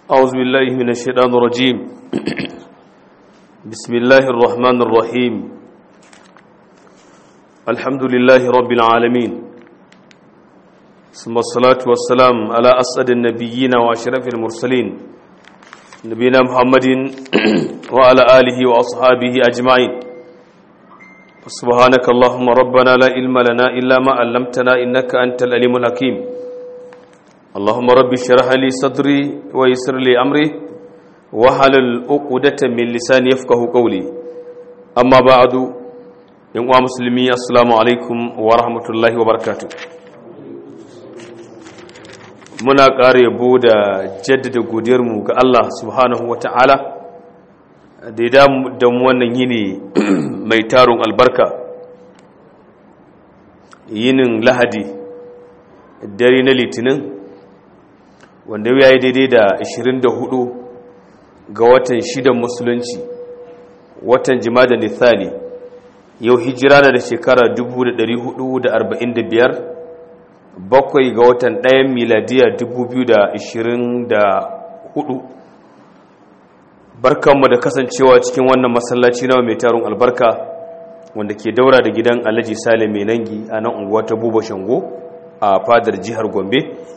أعوذ بالله من الشيطان الرجيم بسم الله الرحمن الرحيم الحمد لله رب العالمين ثم الصلاة والسلام على أسعد النبيين وأشرف المرسلين نبينا محمد وعلى آله وأصحابه أجمعين سبحانك اللهم ربنا لا علم لنا إلا ما علمتنا إنك أنت العليم الحكيم اللهم رب اشرح لي صدري ويسر لي امري واحلل عقدة من لساني يفقهوا قولي اما بعد yan uwa musulmi assalamu alaikum wa rahmatullahi wa barakatuh muna ƙara yabo da jaddada godiyarmu ga Allah subhanahu wa ta'ala da ya da mu wannan yini mai tarun albarka yinin lahadi dare na litinin wanda ya yi daidai da 24 ga watan shidan musulunci watan jimada nithani yau hijira na da shekara 1445 bakwai ga watan ɗayan miladiya 2024 barkanmu da kasancewa cikin wannan masallaci na mai tarun albarka wanda ke daura da gidan alhaji salim mai nangi a nan unguwa ta buba shango a fadar jihar gombe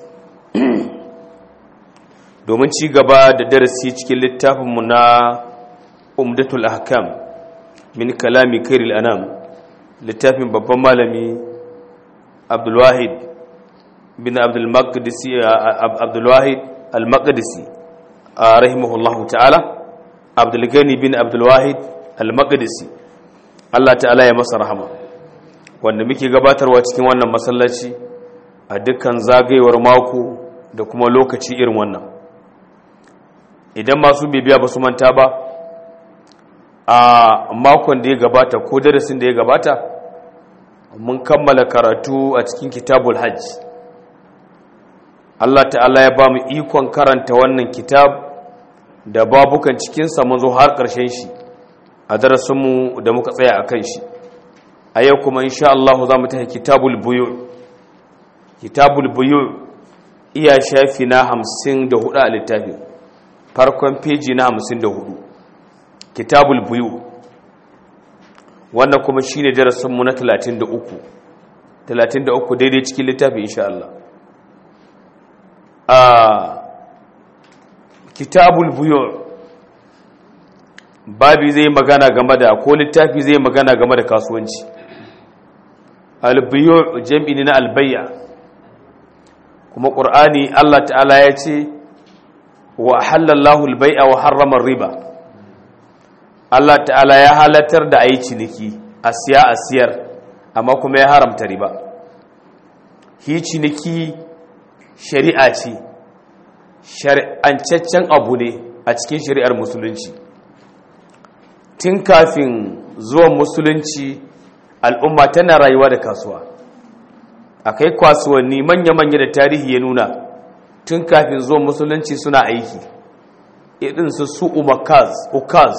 domin ci gaba da darasi cikin littafinmu na umdatul ahkam min kalami kairil anam littafin babban malami abdulwahid bin abdulmaqdisi abdulwahid al-maqdisi a rahimahullahu ta'ala abdulgani bin abdulwahid al-maqdisi Allah ta'ala ya masa rahama wanda muke gabatarwa cikin wannan masallaci a dukkan zagayewar mako da kuma lokaci irin wannan idan masu bibiya ba su manta ba a makon da ya gabata ko darasin da ya gabata mun kammala karatu a cikin kitabul hajj Allah ta'ala ya ba mu ikon karanta wannan kitab da babukan cikinsa mun zo har ƙarshen shi a darasinmu da muka tsaya a kan shi a yau kuma insha Allah za mu tafi kitabul buyu kitabul buyu iya shafi na hamsin da hudu a littafin farkon feji na hamsin da hudu kitabul buyu wannan kuma shi ne darasinmu na talatin da uku talatin da uku daidai cikin littafi insha Allah a kitabul buyu babi zai magana game da ko littafi zai magana game da kasuwanci albuyu jam'i ne na albayya kuma ƙur'ani Allah ta'ala ya ce wa halallahu albai'a wa harrama riba Allah ta'ala ya halatar da ayi ciniki a siya a siyar amma kuma ya haramta riba hi ciniki shari'a ce shari'ancaccen abu ne a cikin shari'ar musulunci tun kafin zuwan musulunci al'umma tana rayuwa da kasuwa akai kasuwanni manya-manya da tarihi ya nuna tun kafin zuwan musulunci suna aiki irin su su umakaz ukaz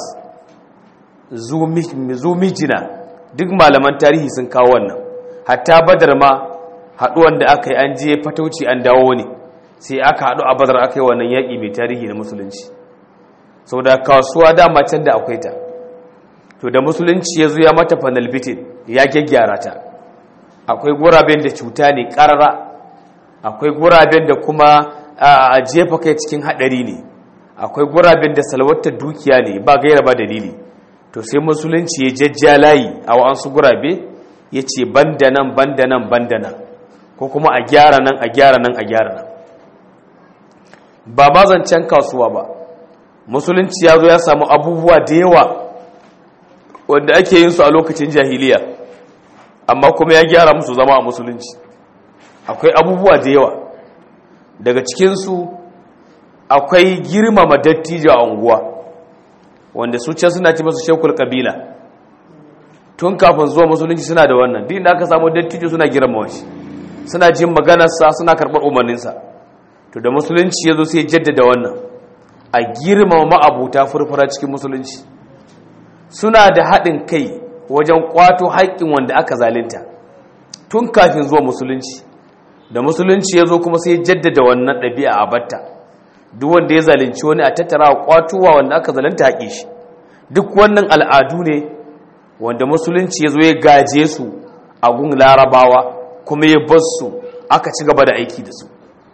zumijina duk malaman tarihi sun kawo wannan hatta badar ma haɗuwan da aka yi an je fatauci an dawo ne sai aka haɗu a badar aka yi wannan yaƙi mai tarihi na musulunci sau da kasuwa dama can da akwai ta to da musulunci ya zo ya mata panel bitin ya gyaggyara ta akwai guraben da cuta ne ƙarara akwai guraben da kuma a jefa kai cikin hadari ne akwai guraben da salwatar dukiya ne ba gaira ba dalili to sai musulunci ya jajja layi a wa'ansu gurabe ya ce banda nan banda nan banda nan ko kuma a gyara nan a gyara nan a gyara nan ba mazancan kasuwa ba musulunci ya zo ya samu abubuwa da yawa wanda ake yin su a lokacin jahiliya amma kuma ya gyara musu zama a musulunci akwai abubuwa da yawa daga cikinsu akwai girmama dattijo a unguwa wanda su can suna ci masu shekul kabila tun kafin zuwa musulunci suna da wannan din da aka samu dattijo suna girmama shi suna jin maganarsa suna karɓar umarninsa to da musulunci ya zo sai jaddada wannan a girmama ma'abuta furfura cikin musulunci suna da haɗin kai wajen kwato haƙƙin wanda aka zalinta tun kafin zuwa musulunci da musulunci ya zo kuma sai jaddada wannan ɗabi'a a batta duk wanda ya zalunci wani a tattara a kwatuwa wanda aka zalunta haƙe shi duk wannan al'adu ne wanda musulunci ya zo ya gaje su a gun larabawa kuma ya bar su aka ci gaba da aiki da su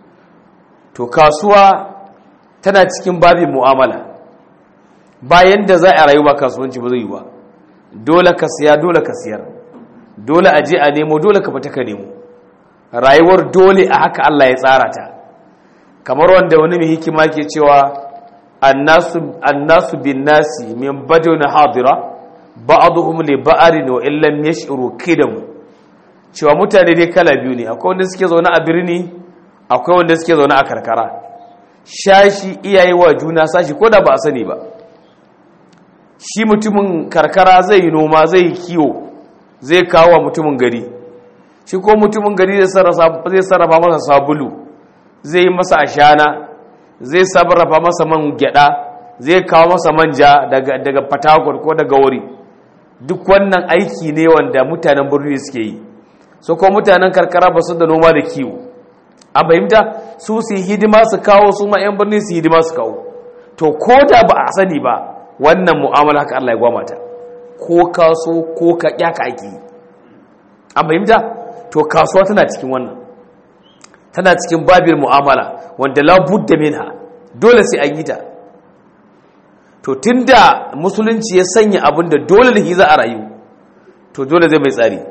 to kasuwa tana cikin babin mu'amala bayan da za a rayu ba kasuwanci ba zai yi ba dole ka siya dole ka siyar dole a je a nemo dole ka fita ka nemo rayuwar dole a haka Allah ya tsara ta kamar wanda wani mai hikima ke cewa annasu bin nasi min baduna hadira ba'dhum li ba'rin wa illam yash'uru kidam cewa mutane dai kala biyu ne akwai wanda suke zaune a birni akwai wanda suke zaune a karkara shashi iyaye wa juna sashi ko da ba a sani ba shi mutumin karkara zai yi noma zai yi kiwo zai kawo wa mutumin gari shi ko mutumin gari zai sarrafa masa sabulu zai yi masa ashana zai sarrafa masa man gyada zai kawo masa manja daga fatakwar ko daga wuri duk wannan aiki ne wanda mutanen birni suke yi so ko mutanen karkara ba su da noma da kiwo a fahimta su su hidima su kawo su ma 'yan birni su hidima su kawo to ko da ba a sani ba wannan mu'amala haka Allah ya gwamata ko kaso ko ka kyaka ake yi a fahimta to kasuwa tana cikin wannan tana cikin babin mu'amala wanda labudda minha dole sai an yi ta to tunda musulunci ya sanya abin da dole da za a rayu to dole zai mai tsari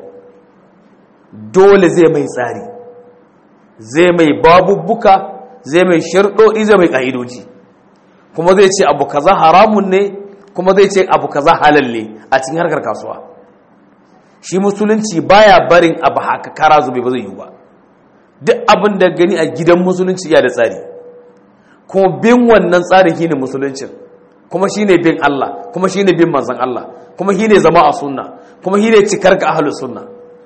dole zai mai tsari zai mai babubbuka zai mai sharɗoɗi zai mai ƙa'idoji kuma zai ce abu kaza haramun ne kuma zai ce abu kaza halal ne a cikin harkar kasuwa shi musulunci baya barin abu haka kara zube ba zai yi ba duk abin da gani a gidan musulunci iya da tsari kuma bin wannan tsari shine musuluncin kuma shine bin Allah kuma shine bin manzon Allah kuma shine zama a sunna kuma shine cikar ka ahlus sunna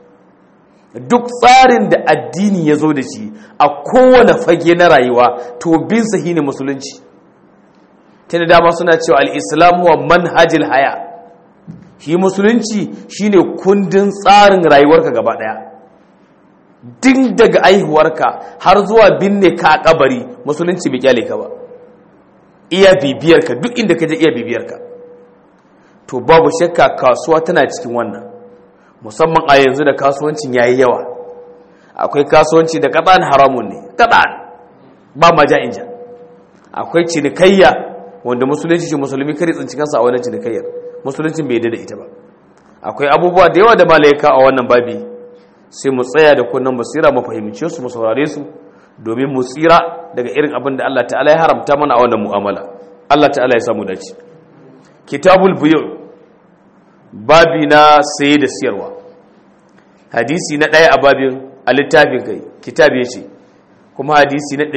duk tsarin da addini ya zo da shi a kowane fage na rayuwa to bin sa shine musulunci tana dama suna cewa al-islam wa manhajil haya shi musulunci shine kundin tsarin rayuwarka gaba daya din daga aihuwarka har zuwa binne ka a kabari musulunci bai kyale ka ba iya bibiyarka duk inda ka je iya bibiyarka to babu shakka kasuwa tana cikin wannan musamman a yanzu da kasuwancin yayi yawa akwai kasuwanci da kadan haramun ne kadan ba ma ja inja akwai cinikayya wanda musulunci shi musulmi kare tsinci kansa a wannan cinikayyar musuluncin bai da ita ba akwai abubuwa da yawa da malaika a wannan babi sai mu tsaya da kunnan basira mu fahimce su mu saurare su domin mu tsira daga irin abin da Allah ta'ala ya haramta mana a wannan mu'amala Allah ta'ala ya samu dace kitabul buyu babi na saye da siyarwa hadisi na ɗaya a babin a littafin kai kitab ya ce kuma hadisi na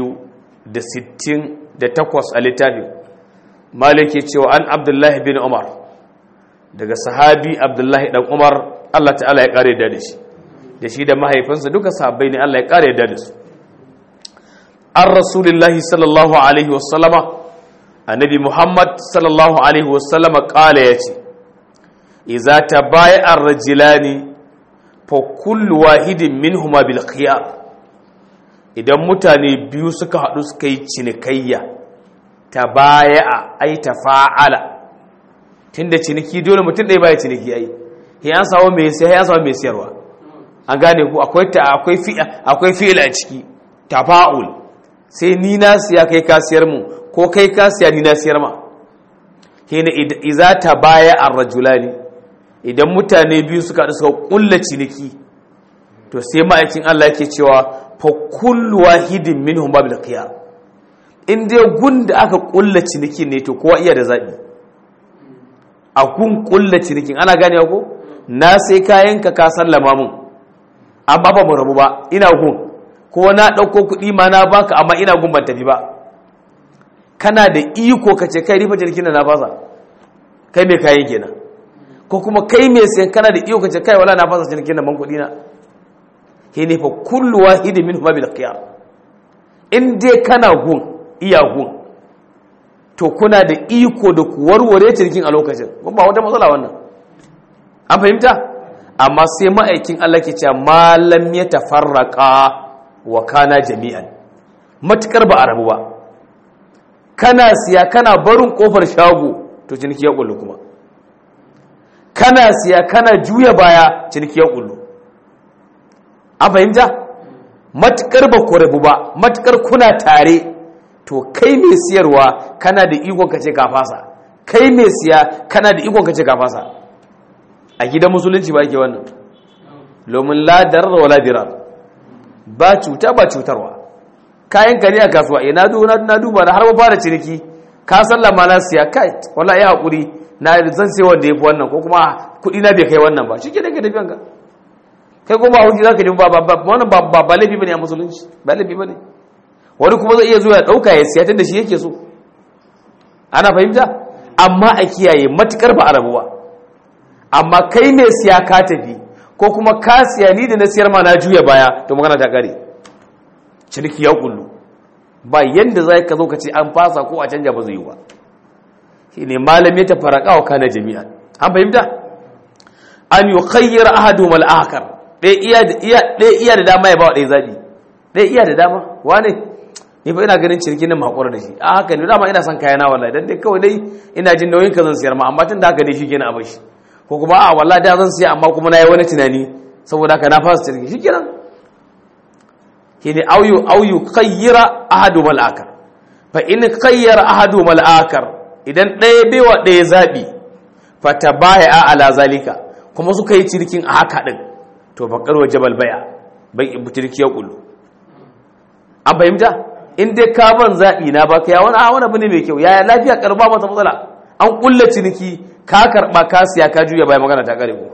268 a littafin malik ya cewa an abdullahi bin umar daga sahabi abdullahi dan umar Allah ta'ala ya kare da shi da shi da mahaifinsa duka sahabbai ne Allah ya kare da su an rasulullahi sallallahu alaihi wasallama annabi muhammad sallallahu alaihi wasallama kala ya ce iza ta baya an rajilani fa kullu wahidin minhuma bil khiyar idan mutane biyu suka haɗu suka yi cinikayya ta baya a ai ta fa'ala tunda ciniki dole mutum ɗaya baya ciniki ai ya samu mai sai ya samu mai siyarwa an gane ku akwai ta akwai fi akwai fi'il a ciki tafa'ul sai ni na siya kai ka siyar mu ko kai ka siya ni na siyar ma hina idza tabaya ar-rajulani idan mutane biyu suka haɗu suka kulla ciniki to sai ma'aikin Allah yake cewa fa kullu wahidin minhum babil qiyam in dai gun da aka kulla ciniki ne to kowa iya da zabi a kun kulla cinikin ana gane ko na sai kayanka ka sallama mun amma ba mu rabu ba ina gun ko na ɗauko kuɗi ma na baka amma ina gun ban tafi ba kana da iko ka ce kai rifa jirgin da na fasa kai mai kayan kenan ko kuma kai mai sayan kana da iko ka ce kai wala na fasa jirgin da ban kuɗi na he ne fa kullu wahidi min huma bil qiyam in dai kana gun iya gun to kuna da iko da ku warware jirgin a lokacin ba wata matsala wannan an fahimta amma sai ma'aikin Allah ke cewa malam ya tafarraka wa kana jami'an matukar ba a rabu ba kana siya kana barin kofar shago to ciniki ya kullu kuma kana siya kana juya baya ciniki ya kullu an fahimta matukar ba ku rabu ba matukar kuna tare to kai mai siyarwa kana da ikon ka ce ka fasa kai mai siya kana da ikon ka ce ka fasa a gidan musulunci ba ke wannan lomin ladar da wala dirar ba cuta ba cutarwa kayan ka ne a kasuwa eh na duba na duba na har ba fara ciniki ka sallama na siya kai wallahi ya hakuri na zan sai wanda yafi wannan ko kuma kudi na bai kai wannan ba shike daga tafiyan ka kai kuma hauji zaka ji ba ba wannan ba ba ba laifi bane a musulunci ba laifi bane wani kuma zai iya zuwa ya dauka ya siya tunda shi yake so ana fahimta amma a kiyaye matukar ba a rabuwa amma kai ne siya ka tafi ko kuma ka siya ni da na siyar ma na juya baya to magana ta kare ciniki ya kullu ba yanda za ka zo ka ce an fasa ko a canja ba zai yi ba shi ne malami ta faraka wa kana jami'a an fahimta an yi khayyar ahadu mal akar ɗaya iya da dama ya ba wa ɗaya zaɓi ɗaya iya da dama wane ni fa ina ganin ciniki nan haƙura da shi a haka ne dama ina son kayana wallahi dan dai kawai dai ina jin nauyin ka zan siyar ma amma tun da haka ne shi kenan a bashi ko kuma a wallahi da zan siya amma kuma na yi wani tunani saboda haka na fasa ciniki shi kenan shine auyu auyu khayyira ahadu mal akar fa in khayyara ahadu mal akar idan ɗaya baiwa ɗaya zabi fa tabaya ala zalika kuma suka yi cirkin a haka din to bakar wa jabal baya bai butirki ya kullu an fahimta in dai ka ban zabi na baka ya wani wani abu ne mai kyau yaya lafiya karba mata matsala an kulla ciniki ka karba ka siya ka juya bai magana ta kare ko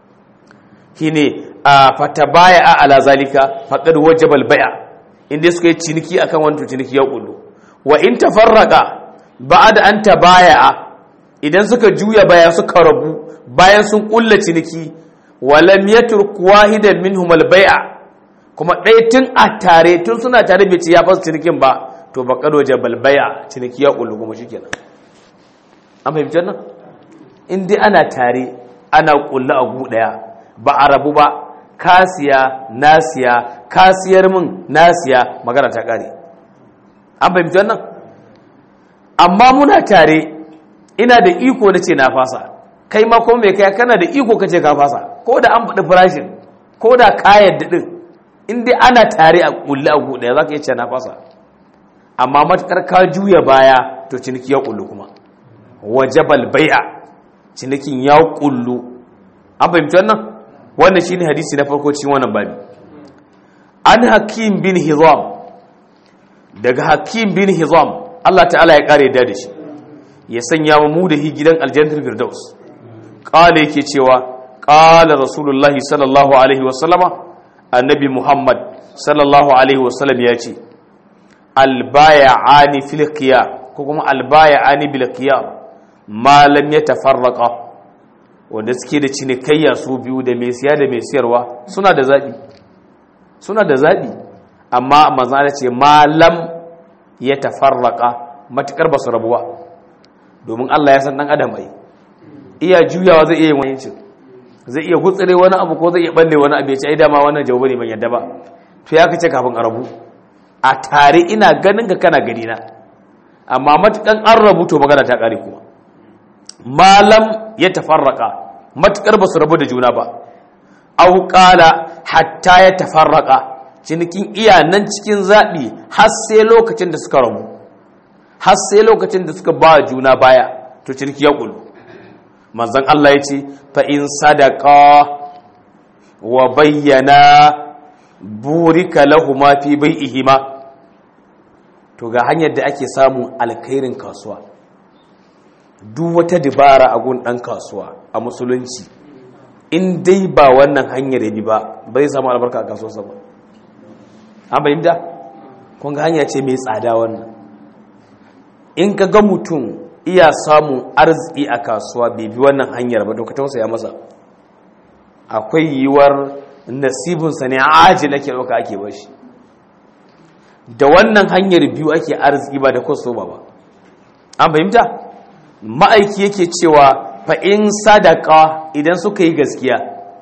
shine fatabaya ala zalika faqad wajaba al-bay' inda suka yi ciniki akan wannan ciniki ya kullu wa in tafarraqa ba'da an tabaya'a idan suka juya baya suka rabu bayan sun kulla ciniki wa lam yatruk wahidan minhum al-bay' kuma ɗaya tun a tare tun suna tare bai ci ya fasa cinikin ba to faqad wajaba al-bay' ciniki ya kullu kuma shikenan an fahimci nan in dai ana tare ana kulla a gu daya ba a rabu ba kasiya nasiya kasiyar min nasiya magana ta kare an fahimci wannan amma muna tare ina da iko na ce na fasa kai ma kuma mai kai kana da iko ka ce ka fasa ko da an faɗi farashin ko da kayan daɗin inda ana tare a ƙulli a guɗaya za ka yi ce na fasa amma matuƙar ka juya baya to ciniki ya ƙullu kuma wajabal bai'a cinikin ya ƙullu an fahimci wannan wannan shine hadisi na farko cikin wannan babi an hakim bin hizam daga hakim bin hizam Allah ta'ala ya kare da shi ya sanya mu da hi gidan aljannatul firdaus qala yake cewa qala rasulullahi sallallahu alaihi wasallama annabi muhammad sallallahu alaihi wasallam ya ce albay'ani fil qiyam ko kuma albay'ani bil qiyam ma lam yatafarraqa wanda suke da cinikayya su biyu da mai siya da mai siyarwa suna da zaɓi suna da zaɓi amma mazana ce malam ya tafarraka matukar ba su rabuwa domin Allah ya san ɗan adam ai iya juyawa zai iya yin wani zai iya gutsire wani abu ko zai iya balle wani abu ya ce ai dama wannan jawabi ne ban yadda ba to ya kace kafin a rabu a tare ina ganin ka kana gani na amma matukan an rabu to magana ta kare kuma malam ya tafarraka matukar ba su rabu da juna ba au qala hatta ya tafarraka cinikin iya nan cikin zaɓi har sai lokacin da suka rabu har sai lokacin da suka ba juna baya to ciniki ya ƙulu manzan Allah ya ce fa in sadaka wa bayyana burika lahuma fi bai'ihima to ga hanyar da ake samun alkhairin kasuwa duk wata dabara a gun ɗan kasuwa a musulunci in dai ba wannan hanyar ya bi ba bai samu albarka a kasuwarsa ba an fahimta kun ga hanya ce mai tsada wannan in ka ga mutum iya samun arziki a kasuwa bai bi wannan hanyar ba to ka tausaya masa akwai yiwuwar nasibinsa ne aji nake ɗauka ake bashi da wannan hanyar biyu ake arziki ba da kwaso ba ba an fahimta ma'aiki yake cewa fa'in sadaka idan suka yi gaskiya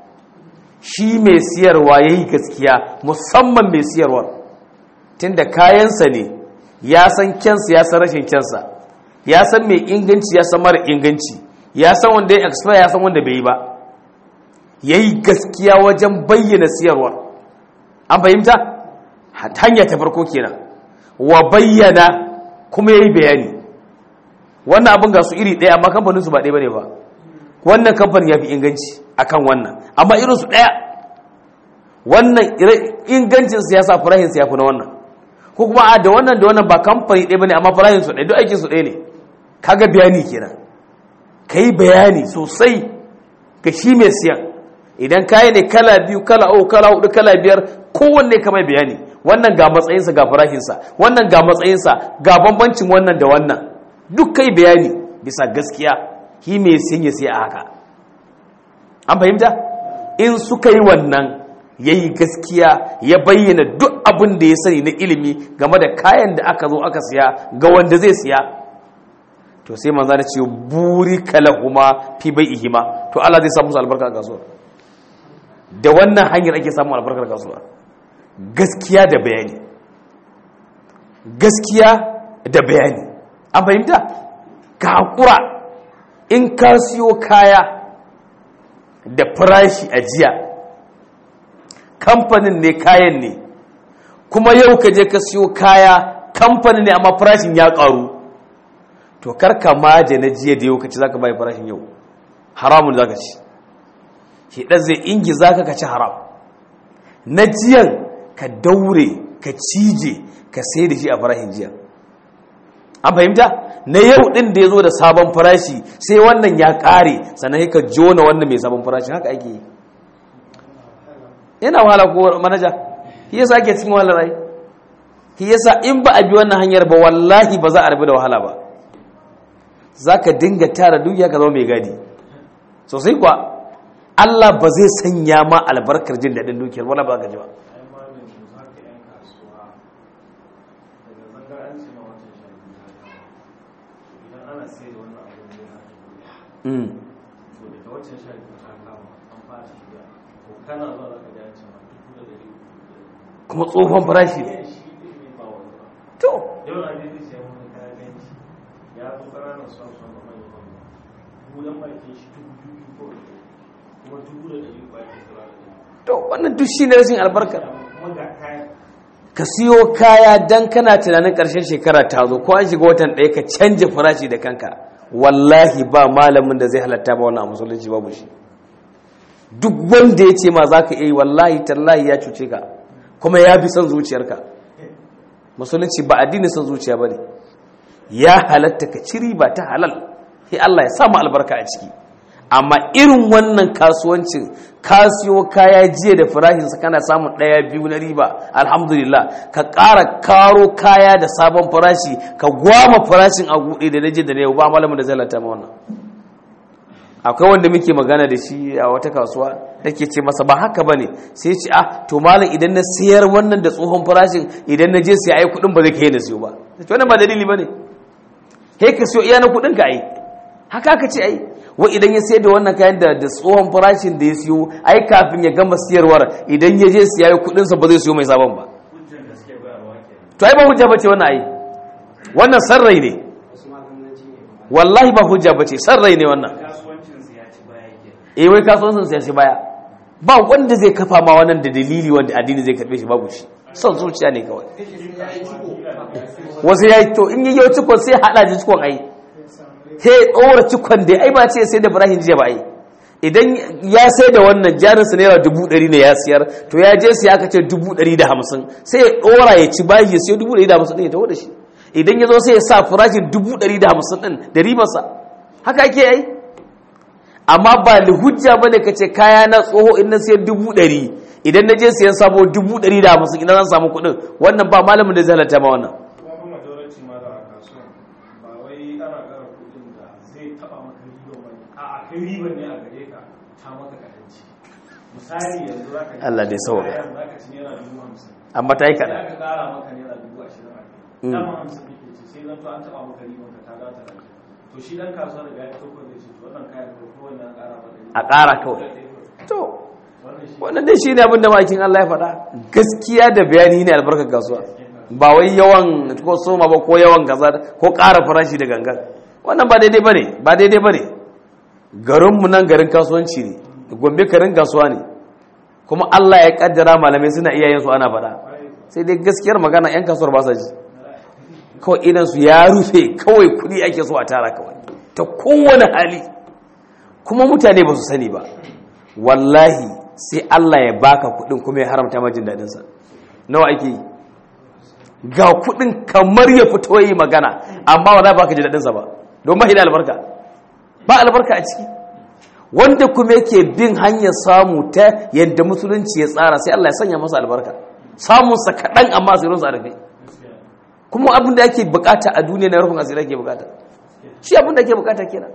shi mai siyarwa ya yi gaskiya musamman mai siyarwar tunda kayansa ne ya san kyansa ya san rashin kyansa ya san mai inganci ya san mara inganci ya san wanda ya expire ya san wanda bai yi ba ya yi gaskiya wajen bayyana siyarwa an fahimta hanya ta farko kenan wa bayyana kuma ya yi bayani wannan abin ga su iri ɗaya amma kamfaninsu ba ɗaya ba ne ba wannan kamfanin ya fi inganci akan wannan amma irinsu ɗaya wannan ingancinsu ya sa farahinsu ya fi na wannan ko kuma a da wannan da wannan ba kamfani ɗaya ba ne amma farahinsu ɗaya duk aikinsu ɗaya ne kaga bayani kenan ka yi bayani sosai ga shi mai siyan idan kayi ne kala biyu kala uku kala hudu kala biyar kowanne ka mai bayani wannan ga matsayinsa ga farahinsa wannan ga matsayinsa ga bambancin wannan da wannan duk kai bayani bisa gaskiya shi mai siyan ya siya a haka an fahimta in suka yi wannan ya yi gaskiya ya bayyana duk abin da ya sani na ilimi game da kayan da aka zo aka siya ga wanda zai siya to sai manza da ce buri kalahuma fi bai ihima to Allah zai samu su albarka a kasuwa da wannan hanyar ake samun albarkar kasuwa gaskiya da bayani gaskiya da bayani an fahimta ka haƙura in ka siyo kaya da farashi a jiya kamfanin ne kayan ne kuma yau ka je ka siyo kaya kamfanin ne amma farashin ya ƙaru to karka maje na jiya da yau ka ci za ka bai farashin yau haramun za ka ci hidan zai ingi za ka ci haram na jiyan ka daure ka cije ka sai da shi a farashin jiya an fahimta na yau din da ya zo da sabon farashi sai wannan ya kare sannan ka jona wannan mai sabon farashi haka ake yi yana wahala ko manaja shi yasa ake cikin wahala rai shi yasa in ba a bi wannan hanyar ba wallahi ba za a rabu da wahala ba za ka dinga tara dukiya ka zama mai gadi sosai kuwa Allah ba zai sanya ma albarkar jin daɗin dukiyar wala ba ka ji ba kuma tsohon farashi ne to ya fi ƙananan son son da manyan manyan bulan bakin shi dubu biyu ko kuma dubu da ɗari bakin tura da ɗari to wannan duk shi ne rashin albarka kuma ga kayan ka siyo kaya dan kana tunanin ƙarshen shekara ta zo ko an shiga watan ɗaya ka canja farashi da kanka wallahi ba malamin da zai halatta ba wannan a musulunci babu shi duk wanda ya ce ma za ka iya yi wallahi tallahi ya cuce ka kuma ya fi son zuciyarka musulunci ba addinin son zuciya ba ne ya halatta ka ci riba ta halal sai Allah ya samu albarka a ciki amma irin wannan kasuwancin kasiyo kaya jiya da farahinsa kana samun ɗaya biyu na riba alhamdulillah ka ƙara karo kaya da sabon farashi ka gwama farashin a guɗe da naje da na yau ba malamin da zai lanta ma wannan akwai wanda muke magana da shi a wata kasuwa nake ce masa ba haka bane sai ce ah to malam idan na sayar wannan da tsohon farashin idan na je sai ai kuɗin ba zai kai na siyo ba sai wannan ba dalili bane he ka siyo iya na kuɗin ka ai haka ka ce ai wa idan ya sayar da wannan kayan da da tsohon farashin da ya siyo ai kafin ya gama siyarwar idan ya je siya kuɗin sa ba zai siyo mai sabon ba hujjar da suke bayarwa kenan to ai ba hujja bace wannan ai wannan sarrai ne wallahi ba hujja bace sarrai ne wannan kasuwancin su ya ci baya kenan eh wai kasuwancin sai shi baya ba wanda zai kafa ma wannan da dalili wanda addini zai karbe shi babu shi son zuciya ne kawai wasu ya yi to in yi yau cikon sai hada ji cikon ai sai ɗora cikon da ai ba ce sai da ibrahim jiya ba ai idan ya sai da wannan jarinsa naira dubu ɗari ne ya siyar to ya je siya aka ce dubu ɗari da hamsin sai ya ɗora ya ci bayi ya siyo dubu ɗari da hamsin ɗin ya taho da shi idan ya zo sai ya sa farashin dubu ɗari da hamsin ɗin da ribarsa haka ake yi amma ba hujja ba ne ka ce kaya na tsoho in na siyan dubu ɗari idan na je siyan sabo dubu ɗari da hamsin idan zan samu kuɗin wannan ba malamin da zai halatta ma wannan kuma fa majority ma da a kasuwan ba wai ana ƙara kuɗin da zai taɓa maka riban wani a a kai riban ne a gare ka ta maka kaɗanci misali yanzu za ka Allah dai sauka. kayan za ka ci naira dubu hamsin amma ta yi sai kaɗan aka ƙara maka naira dubu ashirin a kai Mm. dama hamsin kake ci sai zan to an taɓa maka riban ka ta gata da to shi dan kasuwa daga ya ɗauko zai ce to wannan kayan ko kowanne an ƙara maka a ƙara kawai to wannan shi wannan dai shi ne abin da makin Allah ya faɗa gaskiya da bayani ne albarkar kasuwa ba wai yawan ko soma ba ko yawan gaza ko ƙara farashi da gangan wannan ba daidai bane ba daidai bane garinmu nan garin kasuwanci ne gombe garin kasuwa ne kuma Allah ya kaddara malamai suna iya yin su ana faɗa sai dai gaskiyar magana yan kasuwar ba sa ji kawai idan su ya rufe kawai kuɗi ake so a tara kawai ta kowane hali kuma mutane ba su sani ba wallahi sai Allah ya baka kuɗin kuma ya haramta ma jin daɗinsa nawa ake yi ga kuɗin kamar ya fito yi magana amma wala baka ji daɗinsa ba don ba da albarka ba albarka a ciki wanda kuma yake bin hanyar samu ta yadda musulunci ya tsara sai Allah ya sanya masa albarka samunsa kaɗan amma asirinsa a rufe kuma abin da ake bukata a duniya na rufin asiri ake bukata shi abin da ake bukata kenan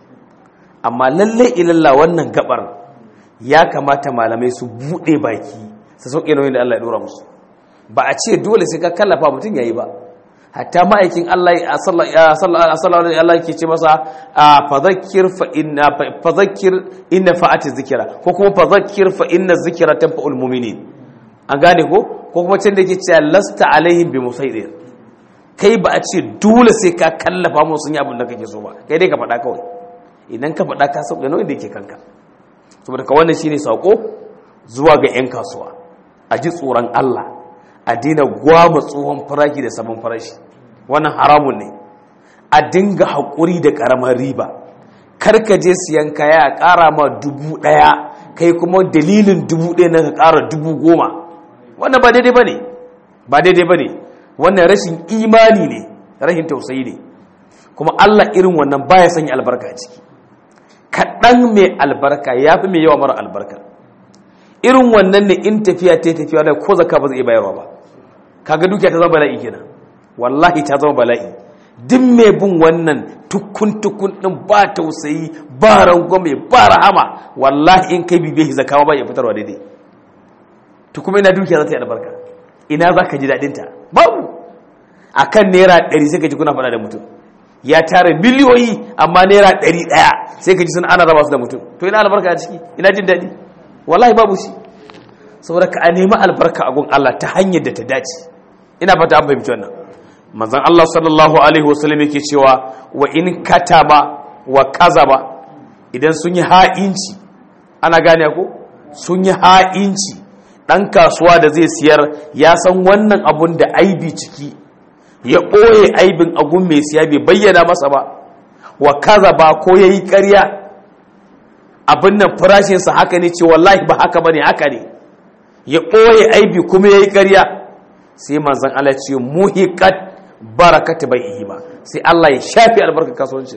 amma lalle ilalla wannan gabar ya kamata malamai su buɗe baki su sauke nauyin da Allah ya dora musu ba a ce dole sai ka kallafa mutum yayi ba hatta ma'aikin Allah ya sallallahu alaihi Allah yake ce masa fadhakkir fa inna fadhakkir inna fa'ati zikra ko kuma fadhakkir fa inna zikra tanfa'ul mu'minin an gane ko ko kuma can da yake cewa lasta alaihim bi musaidir kai ba a ce dole sai ka kallafa musu sun yi abin da kake so ba kai dai ka faɗa kawai idan ka faɗa ka sauke nauyin da yake kanka saboda ka wannan shine sako zuwa ga 'yan kasuwa a ji tsoron Allah a daina gwama tsohon farashi da sabon farashi wannan haramun ne a dinga haƙuri da ƙaramar riba karka je siyan kaya a ƙara ma dubu ɗaya kai kuma dalilin dubu ɗaya na ka ƙara dubu goma wannan ba daidai ba ne ba daidai ba ne wannan rashin imani ne rashin tausayi ne kuma Allah irin wannan baya sanya albarka a ciki kaɗan mai albarka ya fi mai yawa mara albarka irin wannan ne in tafiya ta tafiya da ko zaka ba zai bayarwa ba kaga dukiya ta zama bala'i kenan wallahi ta zama bala'i duk mai bin wannan tukun tukun din ba tausayi ba rangwame ba rahama wallahi in kai bibiye shi zakawa ba ya fitarwa daidai to kuma ina dukiya za ta yi albarka ina za ka ji daɗin ta babu akan naira ɗari sai ka ji kuna faɗa da mutum ya tara miliyoyi amma naira ɗari ɗaya sai ka ji sun ana raba su da mutum to ina albarka a ciki ina jin daɗi wallahi babu shi saboda ka a nemi albarka a gun Allah ta hanyar da ta dace ina fata an fahimci wannan manzon Allah sallallahu alaihi wasallam yake cewa wa in kataba wa kazaba idan sun yi ha'inci ana gane ko sun yi ha'inci dan kasuwa da zai siyar ya san wannan abun da aibi ciki ya ɓoye aibin agun mai siya bai bayyana masa ba wa kazaba ko yayi ƙarya abin nan farashinsa haka ne ce wallahi ba haka bane haka ne ya ɓoye aibi kuma ya yi ƙarya sai manzan Allah ce muhikat barakata bai ihi ba sai Allah ya shafi albarkar kasuwanci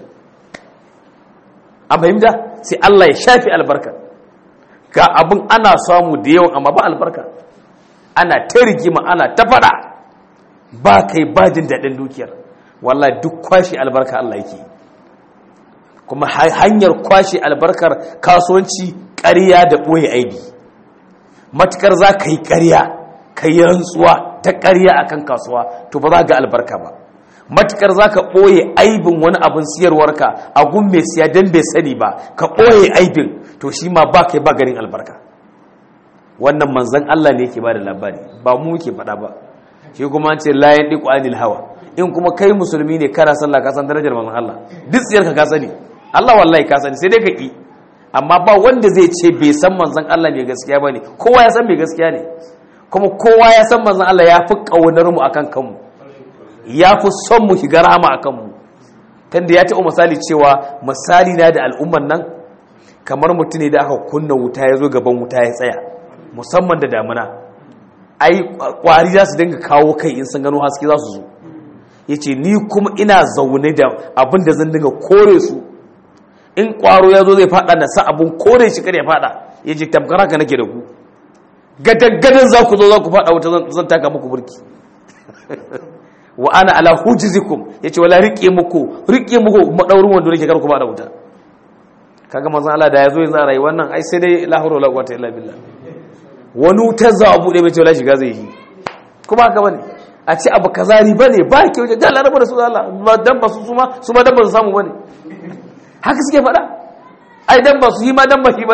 a fahimta sai Allah ya shafi albarka ga abin ana samu da yawan amma ba albarka ana ta rigima ana ta fada ba kai bajin daɗin dukiyar wallahi duk kwashe albarka Allah yake kuma hanyar kwashe albarkar kasuwanci ƙarya da ɓoye aibi matukar za ka yi ƙarya ka yi rantsuwa ta ƙarya a kan kasuwa to ba za ga albarka ba matukar za ka ɓoye aibin wani abin siyarwarka a gun mai siya don bai sani ba ka ɓoye aibin to shi ma ba kai ba ganin albarka wannan manzan Allah ne ke ba da labari ba mu ke faɗa ba shi kuma ce layan ɗiƙo anil hawa in kuma kai musulmi ne kana sallah ka san darajar manzan Allah duk tsiyarka ka sani Allah wallahi ka sani sai dai ka ƙi amma ba wanda zai ce bai san manzan Allah mai gaskiya ba ne kowa ya san mai gaskiya ne kuma kowa ya san manzan Allah ya fi ƙaunar mu akan kanmu ya fi son mu shiga rahama a kanmu tunda ya taɓa misali cewa misali na da al'umman nan kamar mutum ne da aka kunna wuta ya zo gaban wuta ya tsaya musamman da damuna ai kwari za su dinga kawo kai in sun gano haske za su zo ya ce ni kuma ina zaune da abin da zan dinga kore su in kwaro ya zo zai fada na sa abun kore shi kar ya fada ya ce tamkar haka nake da ku gadaggadan za ku zo za ku fada wuta zan taka muku burki wa ana ala hujizikum ya ce wala riƙe muku riƙe muku maɗaurin wanda nake kar ku fada wuta kaga manzon Allah da ya zo yanzu a rayuwar nan ai sai dai la hawla wala quwwata illa billah wani wutar za a buɗe mai ce wala shiga zai yi kuma haka bane a ce abu kaza riba ne ba ke wajen jala rabu da su Allah ba dan ba su suma su ma dan ba su samu bane haka suke faɗa ai dan ba su yi ma dan ba shi bane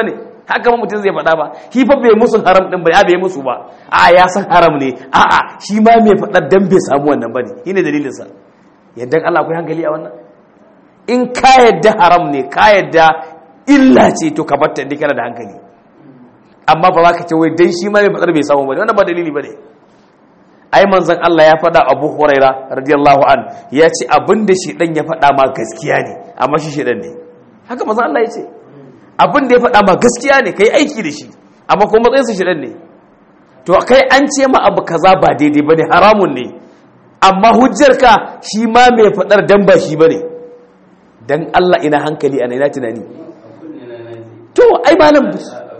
haka ma mutum zai faɗa ba shi fa bai musu haram din ba ya bai musu ba a ya san haram ne a a shi ma mai faɗa dan bai samu wannan bane shine dalilin sa yadda Allah akwai hankali a wannan in ka yadda haram ne ka yadda illa ce to ka batta inda kana da hankali amma ba za ka ce wai dan shi ma mai faɗar bai samu bane wannan ba dalili bane ai manzon Allah ya faɗa Abu Huraira radiyallahu an ya ce abinda shi dan ya faɗa ma gaskiya ne amma shi shedan ne haka manzon Allah ya ce abinda ya faɗa ma gaskiya ne kai aiki da shi amma kuma matsayin su shedan ne to kai an ce ma abu kaza ba daidai bane haramun ne amma hujjar ka shi ma mai faɗar dan ba shi bane dan Allah ina hankali ana ina tunani to ai malam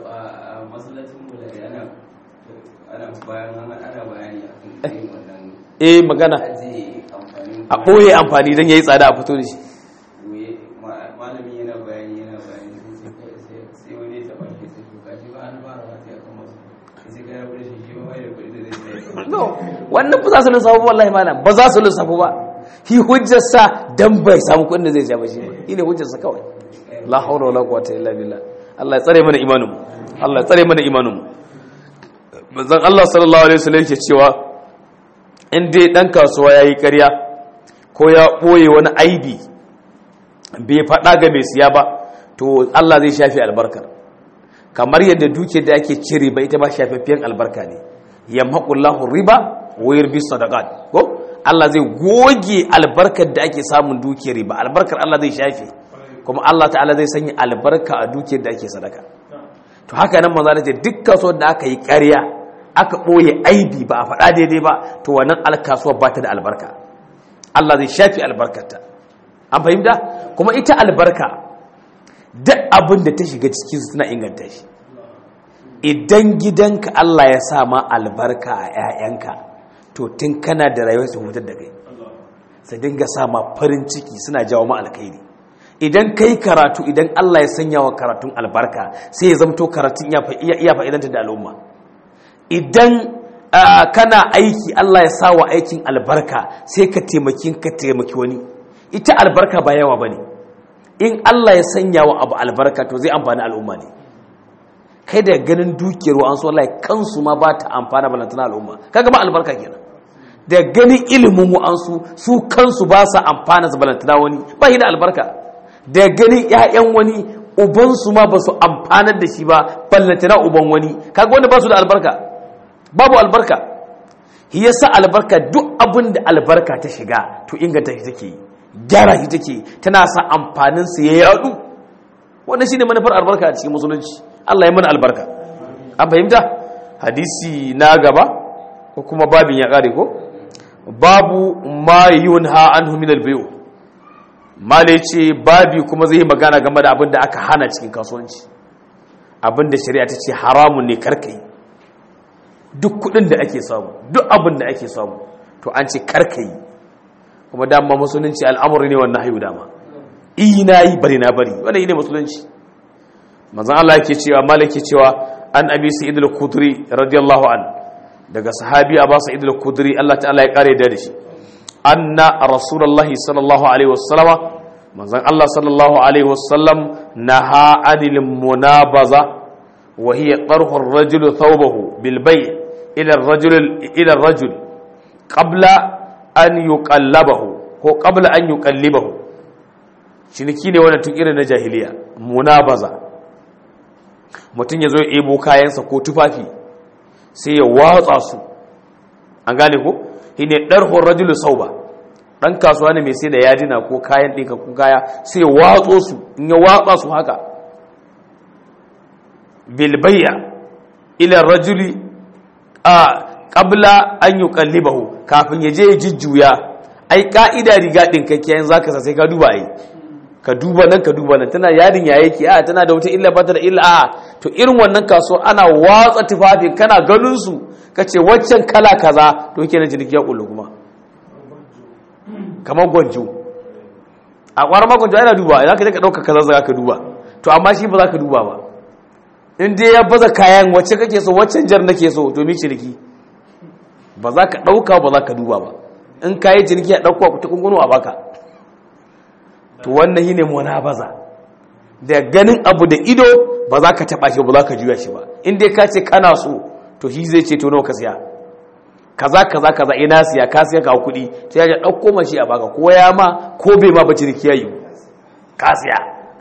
eh magana a ɓoye amfani don ya yi tsada a fito da shi malami yana bayani yana bayani sai wani ya taɓa shi sai shuka shi ba an fara wata ya kama su sai ka yabu da shi shi ba bai da kuɗi da zai sai no wannan ba za su lissafu wallahi malam ba za su lissafu ba shi hujjarsa dan bai samu kuɗin da zai ja ba shi ba shi ne hujjarsa kawai la hawla wala quwwata illa billah Allah ya tsare mana imanin mu Allah ya tsare mana imanin mu manzon Allah sallallahu alaihi wasallam yake cewa in dai dan kasuwa yayi ƙarya ko ya ɓoye wani aibi bai faɗa ga mai siya ba to Allah zai shafi albarkar kamar yadda duke da ake cire ba ita ba shafaffen albarka ne yamhaqullahu riba wa yurbi sadaqat ko Allah zai goge albarkar da ake samun dukiyar riba albarkar Allah zai shafe kuma Allah ta'ala zai sanya albarka a dukiyar da ake sadaka to haka nan manzo ce duk kasuwar da aka yi ƙarya aka ɓoye aibi ba a faɗa daidai ba to wannan alkasuwar ba ta da albarka Allah zai shafi albarkarta an fahimta kuma ita albarka duk abin da ta shiga ciki suna inganta shi idan gidanka Allah ya sa ma albarka a 'ya'yanka to tun kana da rayuwar su hutar da kai sai dinga sa ma farin ciki suna jawo ma alkhairi idan kai karatu idan Allah ya sanya wa karatun albarka sai ya zamto karatun iya fa'idanta da al'umma idan kana aiki Allah ya sa wa aikin albarka sai ka taimaki ka taimaki wani ita albarka ba yawa bane in Allah ya sanya wa abu albarka to zai amfani al'umma ne kai da ganin dukiyar wa an so Allah kansu ma ba ta amfana balantana al'umma kaga ba albarka kenan da ganin ilimin wa an su su kansu ba sa amfana su balantana wani ba shi da albarka da ganin ƴaƴan wani uban su ma ba su amfanar da shi ba balantana uban wani kaga wanda ba su da albarka babu albarka shi yasa albarka duk abin da albarka ta shiga to inganta shi take gyara shi take tana sa amfanin su ya yadu wannan shine manufar albarka a cikin musulunci Allah ya mana albarka an fahimta hadisi na gaba ko kuma babin ya kare ko babu ma yunha anhu min albayu mala yace babi kuma zai magana game da abin da aka hana cikin kasuwanci abin da shari'a ta ce haramun ne karkai duk kudin da ake samu duk abin da ake samu to an ce karkai kuma dama musulunci al'amuri ne wannan hayu dama ina yi bari na bari wannan ne musulunci manzon Allah yake cewa malaki cewa an abi sa'id al-khudri radiyallahu an daga sahabi Abu sa'id al-khudri Allah ta'ala ya kare da shi anna rasulullahi sallallahu alaihi wasallama manzon Allah sallallahu alaihi wasallam naha anil munabaza wa hiya tarhu ar-rajul thawbahu bil bay' ila ar-rajul ila ar-rajul qabla an yuqallabahu ko qabla an yuqallibahu ciniki ne wannan tun irin na jahiliya munabaza mutum ya zo ya ebo kayansa ko tufafi sai ya watsa su an gane ko shi ne ɗarhon rajulu sau ba ɗan kasuwa ne mai sai da yadina ko kayan ɗinka ko kaya sai ya watso su in ya watsa su haka bilbayya ilar rajuli a ƙabla an yi ƙallibahu kafin ya je ya jujjuya ai ƙa'ida riga ɗinkakkiyayen za ka sai ka duba ai ka duba nan ka duba nan tana yadin ya yake a tana da wata illa ba ta da illa a to irin wannan kaso ana watsa tufafi kana ganin su ka ce waccan kala kaza to kenan ciniki ya kullu kuma kamar gwanjo a kwara ma gwanjo yana duba za ka je ka ɗauka kaza za ka duba to amma shi ba za ka duba ba in dai ya baza kayan wacce kake so waccan jar nake so to mi ciniki ba za ka ɗauka ba za ka duba ba in ka yi ciniki a ɗauka ku ta kunguno a baka to wannan shine munabaza da ganin abu da ido ba za ka taba shi ba za ka juya shi ba in dai ka ce kana so to shi zai ce to nawa ka siya kaza kaza kaza ina siya ka siya ka kuɗi sai ya ɗauko mashi a baka ko ya ma ko bai ma bace da kiyayi ka siya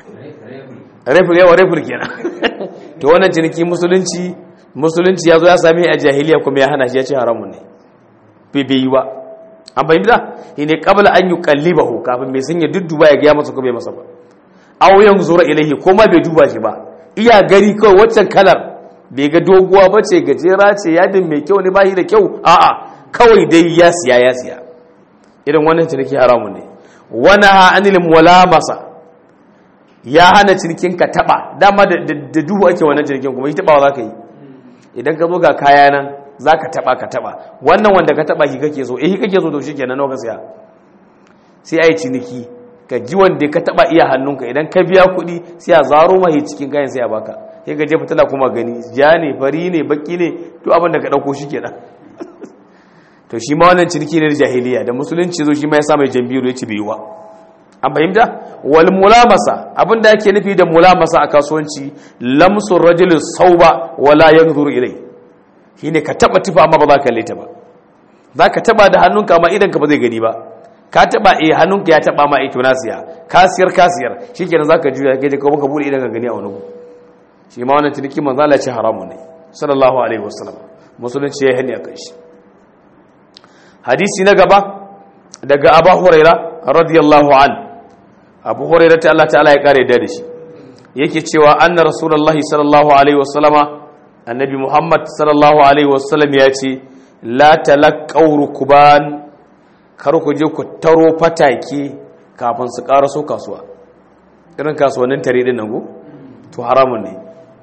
refur yawa refur kenan to wannan ciniki musulunci musulunci ya zo ya sami a jahiliya kuma ya hana shi ya ce haramun ne bai bai yi ba an fahimta shi ne kabla an yi kallibahu kafin mai sanya dudduba ya gaya masa ko bai masa ba aw yanzura ilaihi ko ma bai duba shi ba iya gari kawai waccan kalar bai ga doguwa ba ce gajera ce yadin mai kyau ne ba shi da kyau a'a kawai dai ya siya ya siya irin wannan ciniki haramun ne wani ha anil mulamasa ya hana cinikin ka taba dama da duhu ake wannan cinikin kuma shi taba za ka yi idan ka zo ga kaya nan za ka taba ka taba wannan wanda ka taba shi kake so eh kake so to shi kenan nawa ka siya sai a yi ciniki ka ji wanda ka taba iya hannunka idan ka biya kuɗi sai a zaro mahi cikin kayan sai a baka sai ka je fitila kuma gani ja ne fari ne baki ne to abin da ka ɗauko shi kenan to shi ma wannan ciniki ne da jahiliya da musulunci zo shi ma ya sa mai jambiru ya ci bai wa an fahimta wal mulamasa abin da yake nufi da mulamasa a kasuwanci lamsu rajul sauba wala yanzuru ilai shine ka taba tufa amma ba za ka leta ba za ka taba da hannunka amma idan ka ba zai gani ba ka taba eh hannunka ya taba ma eh to nasiya kasiyar kasiyar shikenan zaka juya kaje ko baka bude idan ka gani a wani gu shi ma wannan ciniki manzo Allah ya ce haramun ne sallallahu alaihi wasallam musulunci ya hani akan shi hadisi na gaba daga Abu Huraira radiyallahu an Abu Huraira ta Allah ta'ala ya kare da shi yake cewa anna rasulullahi sallallahu alaihi wasallama annabi Muhammad sallallahu alaihi wasallam ya ce la talaqaw rukban kar ku je ku taro fatake kafin su karaso kasuwa irin kasuwannin tare din nan go to haramun ne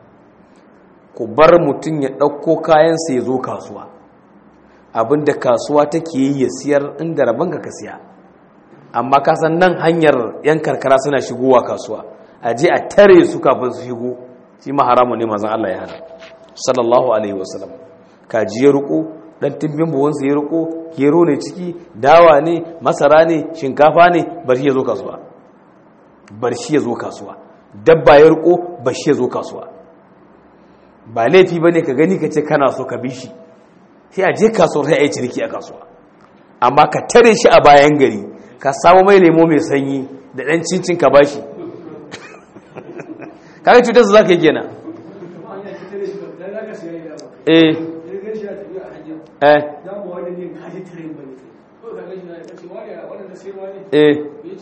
ku bar mutum ya ɗauko kayansa ya zo kasuwa abinda kasuwa take yi ya siyar inda rabon ka siya amma kasan nan hanyar yan karkara suna shigowa kasuwa a je a tare su kafin su shigo shi ma haramun ne mazan Allah ya hana sallallahu alaihi wasallam kaji ya riko dan timbin buwansa ya riko gero ne ciki dawa ne masara ne shinkafa ne bar shi ya zo kasuwa bar shi ya zo kasuwa dabba ya riko bar shi ya zo kasuwa ba laifi bane ka gani ka ce kana so ka bi shi sai a je kasuwar sai a yi ciniki a kasuwa amma ka tare shi a bayan gari ka samu mai lemo mai sanyi da ɗan cincin ka bashi kaga cutar su za ka yi kenan eh eh eh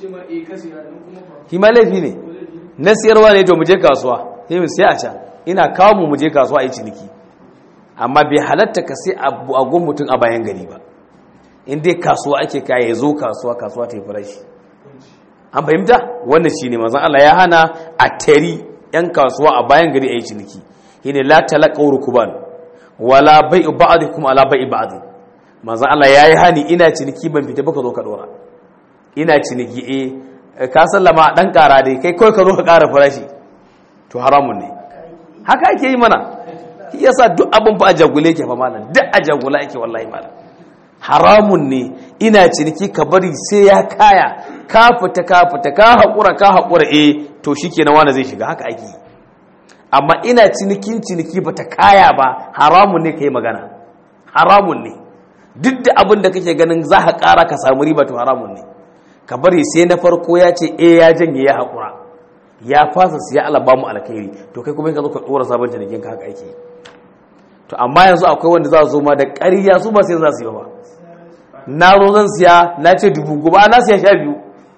hima laifi ne na siyarwa ne to mu je kasuwa sai mu siya a can ina kawo mu mu je kasuwa a yi ciniki amma bai halatta ka sai a gun mutum a bayan gari ba in dai kasuwa ake kaya ya zo kasuwa kasuwa ta yi farashi an fahimta wannan shi ne mazan Allah ya hana a tari yan kasuwa a bayan gari a yi ciniki shi ne la talaka rukuban wala bai ba'adi kuma ala bai ba'adi mazan Allah ya yi hani ina ciniki ban fita baka zo ka dora ina ciniki eh ka sallama dan kara dai kai kawai ka zo ka kara farashi to haramun ne haka ake yi mana shi yasa duk abin fa a jagule ke fa malam duk a jagula ake wallahi malam haramun ne ina ciniki ka bari sai ya kaya ka fita ka fita ka haƙura ka haƙura eh to shikenan wani zai shiga haka ake amma ina cinikin ciniki bata kaya ba haramun ne kai magana haramun ne duk da abin da kake ganin za ka ƙara ka samu riba to haramun ne ka bari sai na farko ya ce eh ya janye ya haƙura ya fasa siya ala ba mu alkhairi to kai kuma ka zo ka dora sabon cinikin ka haka ake to amma yanzu akwai wanda za su zo ma da ƙarya su ba sai za su yi ba na zo zan siya na ce dubu goma na siya sha biyu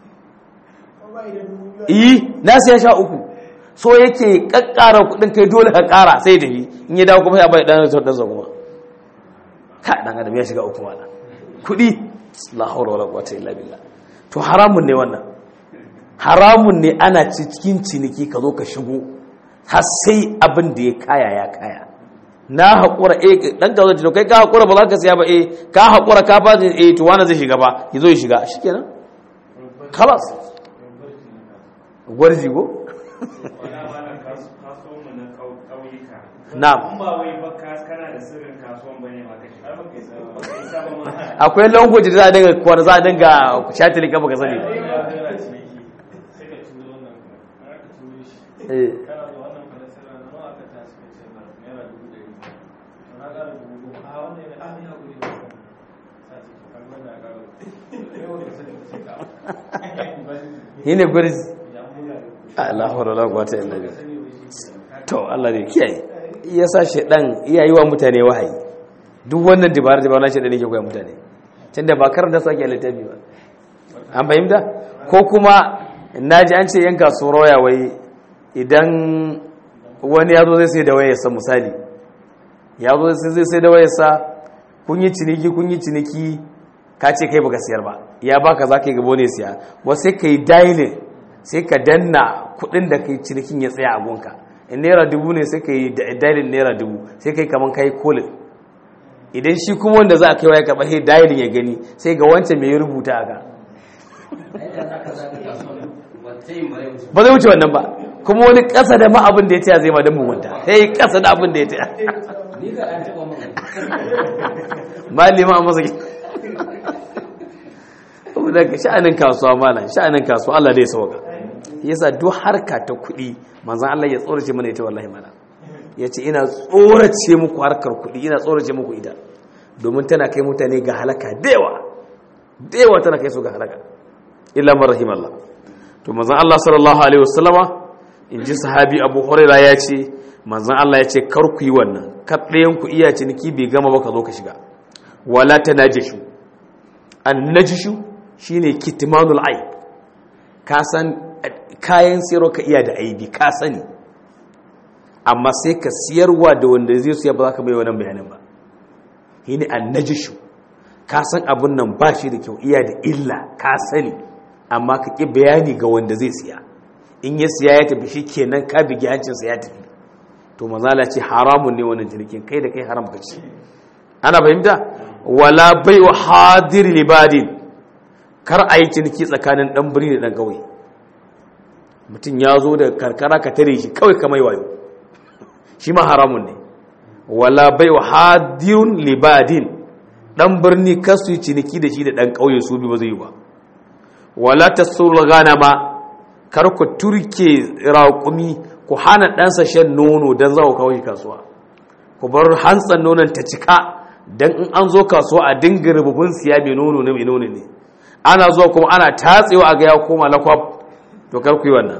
yi na siya sha uku so yake kakkara kudin kai dole ka kara sai da yi in ya dawo kuma ya bai dan sauran sa kuma ka dan adam ya shiga uku mana kudi la hawla wala quwwata illa billah to haramun ne wannan haramun ne ana cikin ciniki ka zo ka shigo har sai abin da ya kaya ya kaya na haƙura eh ɗan ka zo kai ka haƙura ba za ka siya ba eh ka haƙura ka fadi eh to wani zai shiga ba ya zo ya shiga shi kenan kalas gwarji go na'am akwai language da za a dinga kwar za a dinga shatili ka baka sani suka ce na naira dubu ɗari to na ƙara dubu goma a wannan yana a ya guri ba sai ce to kan wannan ya ƙara yau da sani ce ka yi ne gurzi ya buga da kuɗi Allahu wala quwwata illa billah sani wai shi ke to Allah ne kiyaye yasa shedan iya yi wa mutane wahayi duk wannan dabarar dabarar na shedan yake koya mutane tunda ba karanta su ake a littafi ba an fahimta ko kuma naji an ce yan kasuwar waya wai idan wani ya zo zai sai da wayarsa misali ya zo zai sai da wayarsa kun yi ciniki kun yi ciniki ka ce kai baka siyar ba ya baka za ka yi gabo ne siya wasu sai ka yi dialing sai ka danna kudin da kai cinikin ya tsaya a gonka in naira dubu ne sai ka yi dialing naira dubu sai ka yi kaman ka yi kolin idan shi kuma wanda za a kai waya karɓa sai dialing ya gani sai ga wancan mai rubuta a ga ba zai wuce wannan ba kuma wani ƙasa da ma abin da ya taya zai ma don mugunta sai ƙasa da abin da ya taya ni ga an taɓa mun malima a masa daga sha'anin kasuwa malam sha'anin kasuwa Allah dai sauka yasa duk harka ta kuɗi manzon Allah ya tsorace mana ita wallahi malam yace ina tsorace muku harkar kuɗi ina tsorace muku ita domin tana kai mutane ga halaka dewa dewa tana kai su ga halaka illa man rahimallah to manzon Allah sallallahu alaihi wasallama in ji sahabi Abu Hurairah ya ce manzon Allah ya ce kar ku yi wannan kar ɗayan ku iya ciniki bai gama ba ka zo ka shiga wala tanajishu an najishu shine kitmanul aib ka san kayan siyarwa ka iya da aibi ka sani amma sai ka siyarwa da wanda zai siya ba za ka bai wannan bayanin ba shine an najishu ka san abun nan ba shi da kyau iya da illa ka sani amma ka ƙi bayani ga wanda zai siya in ya siya ya tafi shi kenan ka bigi hancinsa ya tafi to mazala ce haramun ne wannan jirgin kai da kai haram ka ce ana fahimta wala bai wa hadir libadin kar a yi ciniki tsakanin ɗan birni da ɗan ƙauye mutum ya zo da karkara ka tare shi kawai kamai wayo shi ma haramun ne wala bai wa hadirun libadin ɗan birni kasu yi ciniki da shi da ɗan ƙauye su bi ba zai yi ba wala ta gana ma kar ku turke raƙumi ku hana ɗansa shan nono don za ku kawo shi kasuwa ku bar hantsan nonon ta cika don in an zo kasuwa a dinga rububin siya mai nono na mai nono ne ana zuwa kuma ana tatsewa a ga ya koma lakwab to kar ku yi wannan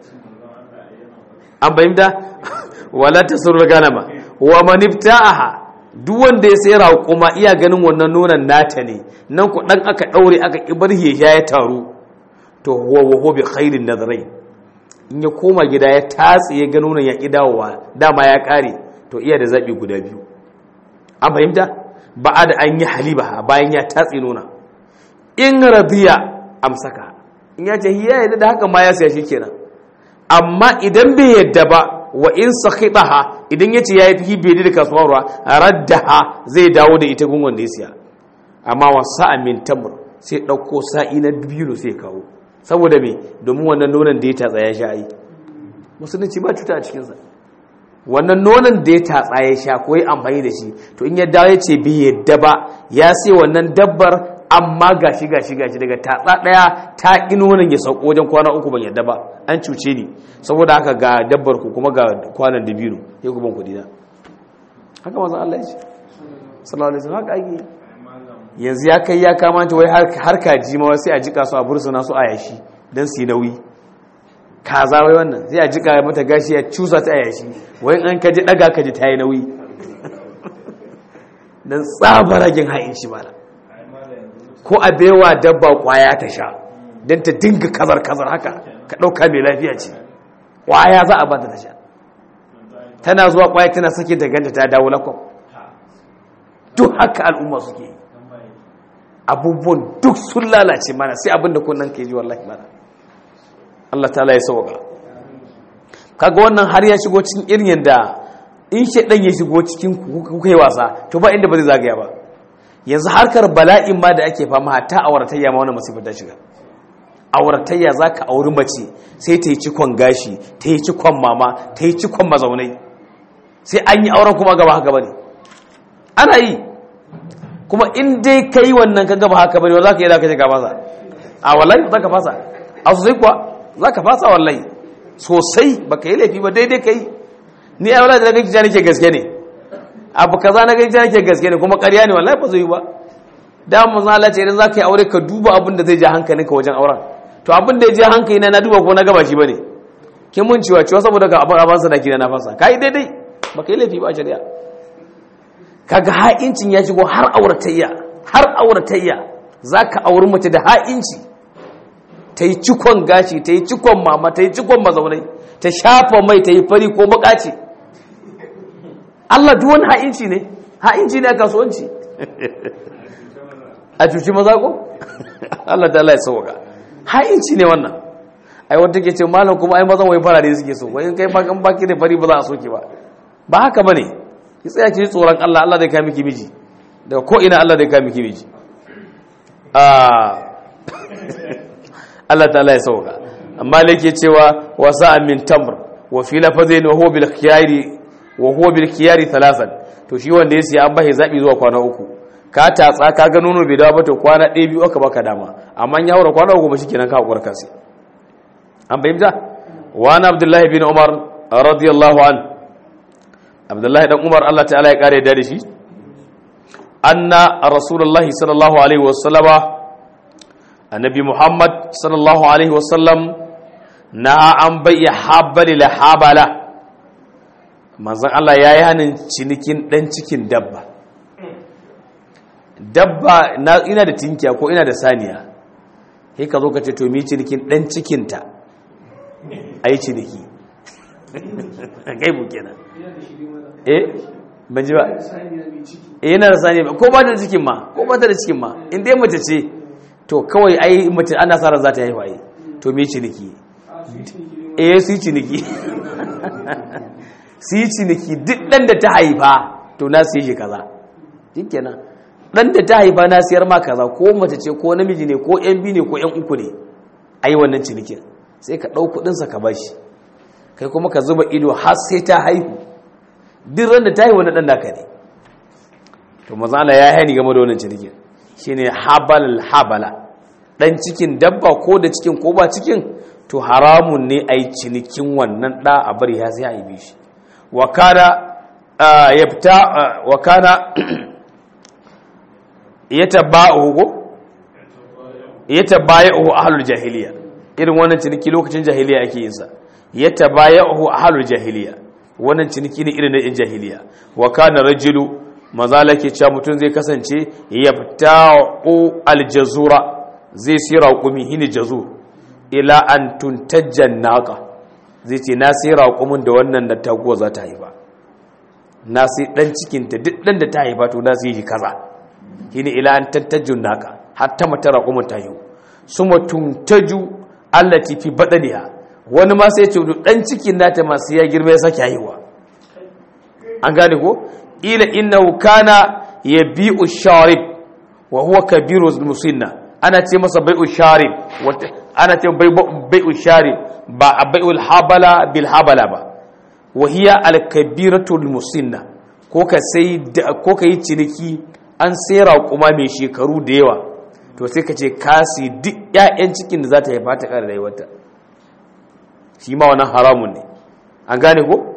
an bayyanta wala tasrul ganama wa man ibta'aha duk wanda ya sai raƙuma iya ganin wannan nonon nata ne nan ku dan aka daure aka kibar ya ya taru to huwa wa huwa bi khairin nadrai in ya koma gida ya tatse ya ga nonon ya ki dawowa dama ya kare to iya da zabi guda biyu an fahimta ba da an yi haliba bayan ya tatse nuna in radiya amsaka in ya ce hiya yadda da haka ma ya siya kenan amma idan bai yadda ba wa in sakhitaha idan yace yayi fi bai da kasuwar ruwa raddaha zai dawo da ita gungun da ya siya amma wa sa'a min tamr sai dauko sa'i na biyu sai kawo saboda me domin wannan nonon da ya tatsa ya sha ai musulunci ba cuta a cikin sa wannan nonon da ya tatsa ya sha ko ya amfani da shi to in ya dawo ya ce bai yadda ba ya sai wannan dabbar amma gashi gashi gashi daga tatsa daya ta ƙi nonon ya sauko wajen kwana uku ban yadda ba an cuce ni saboda haka ga dabbar ku kuma ga kwanan da biyu ya ku ban kuɗi na haka mazan Allah ya ce sallallahu alaihi wasallam haka ake yanzu ya kai ya kamata wai har kaji ma sai a jika su a bursuna su a yashi dan su yi nauyi kaza wai wannan sai a jika mata gashi ya cusa ta a yashi wai an kaji daga kaji ta yi nauyi dan tsabaragin ha'in shi mala ko a baiwa dabba kwaya ta sha don ta dinga kazar-kazar haka ka ɗauka mai lafiya ce kwaya za a ba ta sha tana zuwa kwaya tana sake da ganta ta dawo lakon duk haka al'umma suke yi abubuwan duk sun lalace mana sai abinda kunnan ke ji wallahi mana Allah ta ya sauka kaga wannan har ya shigo cikin irin yadda in shaɗan ya shigo cikin kuka yi wasa to ba inda ba zai zagaya ba yanzu harkar bala'in ma da ake fama hatta auratayya ma wani masifar ta shiga auratayya za ka auri mace sai ta yi cikon gashi ta yi cikon mama ta yi cikon mazaunai sai an yi auren kuma gaba haka bane ana yi kuma in dai ka yi wannan ka gaba haka bane za ka yi za ka shiga fasa a wallahi za ka fasa a sosai kuwa za ka fasa wallahi sosai ba ka yi laifi ba daidai ka yi ni ai wallahi da nake ja nake gaske ne abu kaza na gaji nake gaske ne kuma ƙarya ne wallahi ba zai yi ba da mu zala ce idan zaka yi aure ka duba abin da zai ja hankalinka wajen auren to abin da ya je hankali na na duba ko na gaba shi bane kin mun ciwa ciwa saboda ga abin abansa da kina na fasa kai daidai ba kai laifi ba shari'a kaga ha'incin ya shigo har auratayya har auratayya zaka auri mace da ha'inci ta yi cikon gashi ta yi cikon mama ta yi cikon mazaunai ta shafa mai ta yi fari ko bukaci Allah duk wani ha'inci ne ha'inci ne a kasuwanci a cuci maza ko Allah ta Allah ya sauka ha'inci ne wannan ai wanda ke ce malam kuma ai mazan wai farare suke so wai in kai ba kan baki da fari ba za a soke ba ba haka bane ki tsaya ki ji tsoron Allah Allah zai kai miki miji daga ko ina Allah zai kai miki miji ah Allah ta Allah ya sauka amma da yake cewa wasa min tamr wa fi lafazin wa huwa bil khiyari wa huwa bil khiyari thalathan to shi wanda ya siya an bashi zabi zuwa kwana uku ka tatsa ka ga nono bai dawo ba to kwana ɗaya biyu aka baka dama amma ya haura kwana uku ba shikenan ka hakura kasi an bayyana wa ana abdullah bin umar radiyallahu an abdullah dan umar Allah ta'ala ya kare da shi anna rasulullahi sallallahu alaihi wasallama annabi muhammad sallallahu alaihi wasallam na an bayya habali la habala manzon Allah ya yi hannun cinikin ɗan cikin dabba dabba na ina da tinkiya ko ina da saniya sai ka zo ka ce to mi cinikin ɗan cikinta a yi ciniki kai bu kenan eh ban ji ba eh yana da saniya ko ba ta da cikin ma ko ba ta da cikin ma in dai mace ce to kawai ai mace ana sa ran za ta haifa ai to me ciniki eh su yi ciniki su yi ciniki duk dan da ta haifa to na siye shi kaza shikenan dan da ta haifa na siyar ma kaza ko mace ce ko namiji ne ko yan biyu ne ko yan uku ne ai wannan cinikin sai ka ɗau kuɗinsa ka bashi kai kuma ka zuba ido har sai ta haihu duk ran da ta haihu wani ɗan naka ne to maza Allah ya hani game da wannan cinikin shine habal habala dan cikin dabba ko da cikin ko ba cikin to haramun ne ai cinikin wannan da a bari ya sai a yi shi wa kana yafta wa kana yataba'u ko yatabaya'u ahlul jahiliya irin wannan ciniki lokacin jahiliya ake yin sa yatabaya'u ahlul jahiliya wannan ciniki ne irin na jahiliya wa kana rajulu mazala ke cewa mutum zai kasance ya fita aljazura zai siya raƙumi hini jazur ila an tuntajjan naƙa zai ce na sai raƙumin da wannan da taguwa za ta haifa na sai ɗan cikinta duk ɗan da ta haifa to na sai shi kaza hini ila an tuntajjan naƙa hatta mata raƙumin ta haihu su mutuntaju allati fi baɗaniha wani ma sai ce ɗan cikin nata masu ya girma ya sake haihuwa an gane ko ila innahu kana yabi'u sharib wa huwa kabiru musinna ana ce masa bai'u sharib ana ce bai'u sharib ba bai'ul habala bil habala ba wa hiya al kabiratu musinna ko ka sai ko ka yi ciniki an sayar kuma mai shekaru da yawa to sai ka ce kasi duk ƴaƴan cikin da za ta haifa ta ƙara rayuwarta shi ma wannan haramun ne an gane ko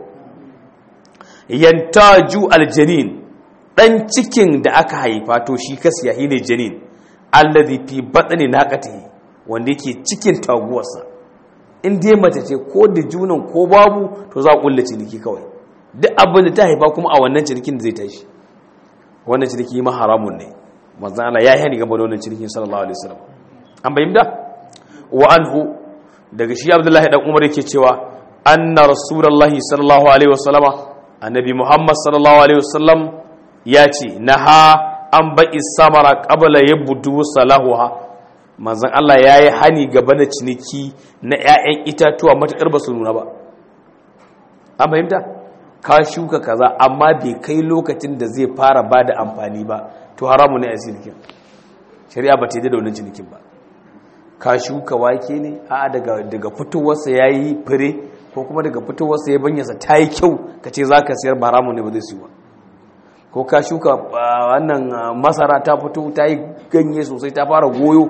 yantaju aljanin dan cikin da aka haifa to shi kasiya shine janin allazi fi batni naqatihi wanda yake cikin taguwarsa in dai mace ce ko da junan ko babu to za a kulle ciniki kawai duk abin da ta haifa kuma a wannan cinikin da zai tashi wannan ciniki ma haramun ne manzon Allah ya yi hani game da wannan cinikin sallallahu alaihi wasallam an bayyana wa anhu daga shi Abdullahi dan Umar yake cewa anna rasulullahi sallallahu alaihi wasallama annabi muhammad sallallahu alaihi wasallam ya ce na ha an ba'i samara ƙabala ya budu salahuha manzan Allah ya yi hani gaba da ciniki na 'ya'yan itatuwa matuƙar ba su nuna ba an fahimta ka shuka kaza amma bai kai lokacin da zai fara ba da amfani ba to haramu ne a cinikin shari'a ba ta yi da wannan cinikin ba ka shuka wake ne a daga fitowarsa ya yi fure ko kuma daga fitowarsa ya banyasa ta yi kyau ka ce za ka siyar ba haramun ne ba zai siwa ko ka shuka wannan masara ta fito ta yi ganye sosai ta fara goyo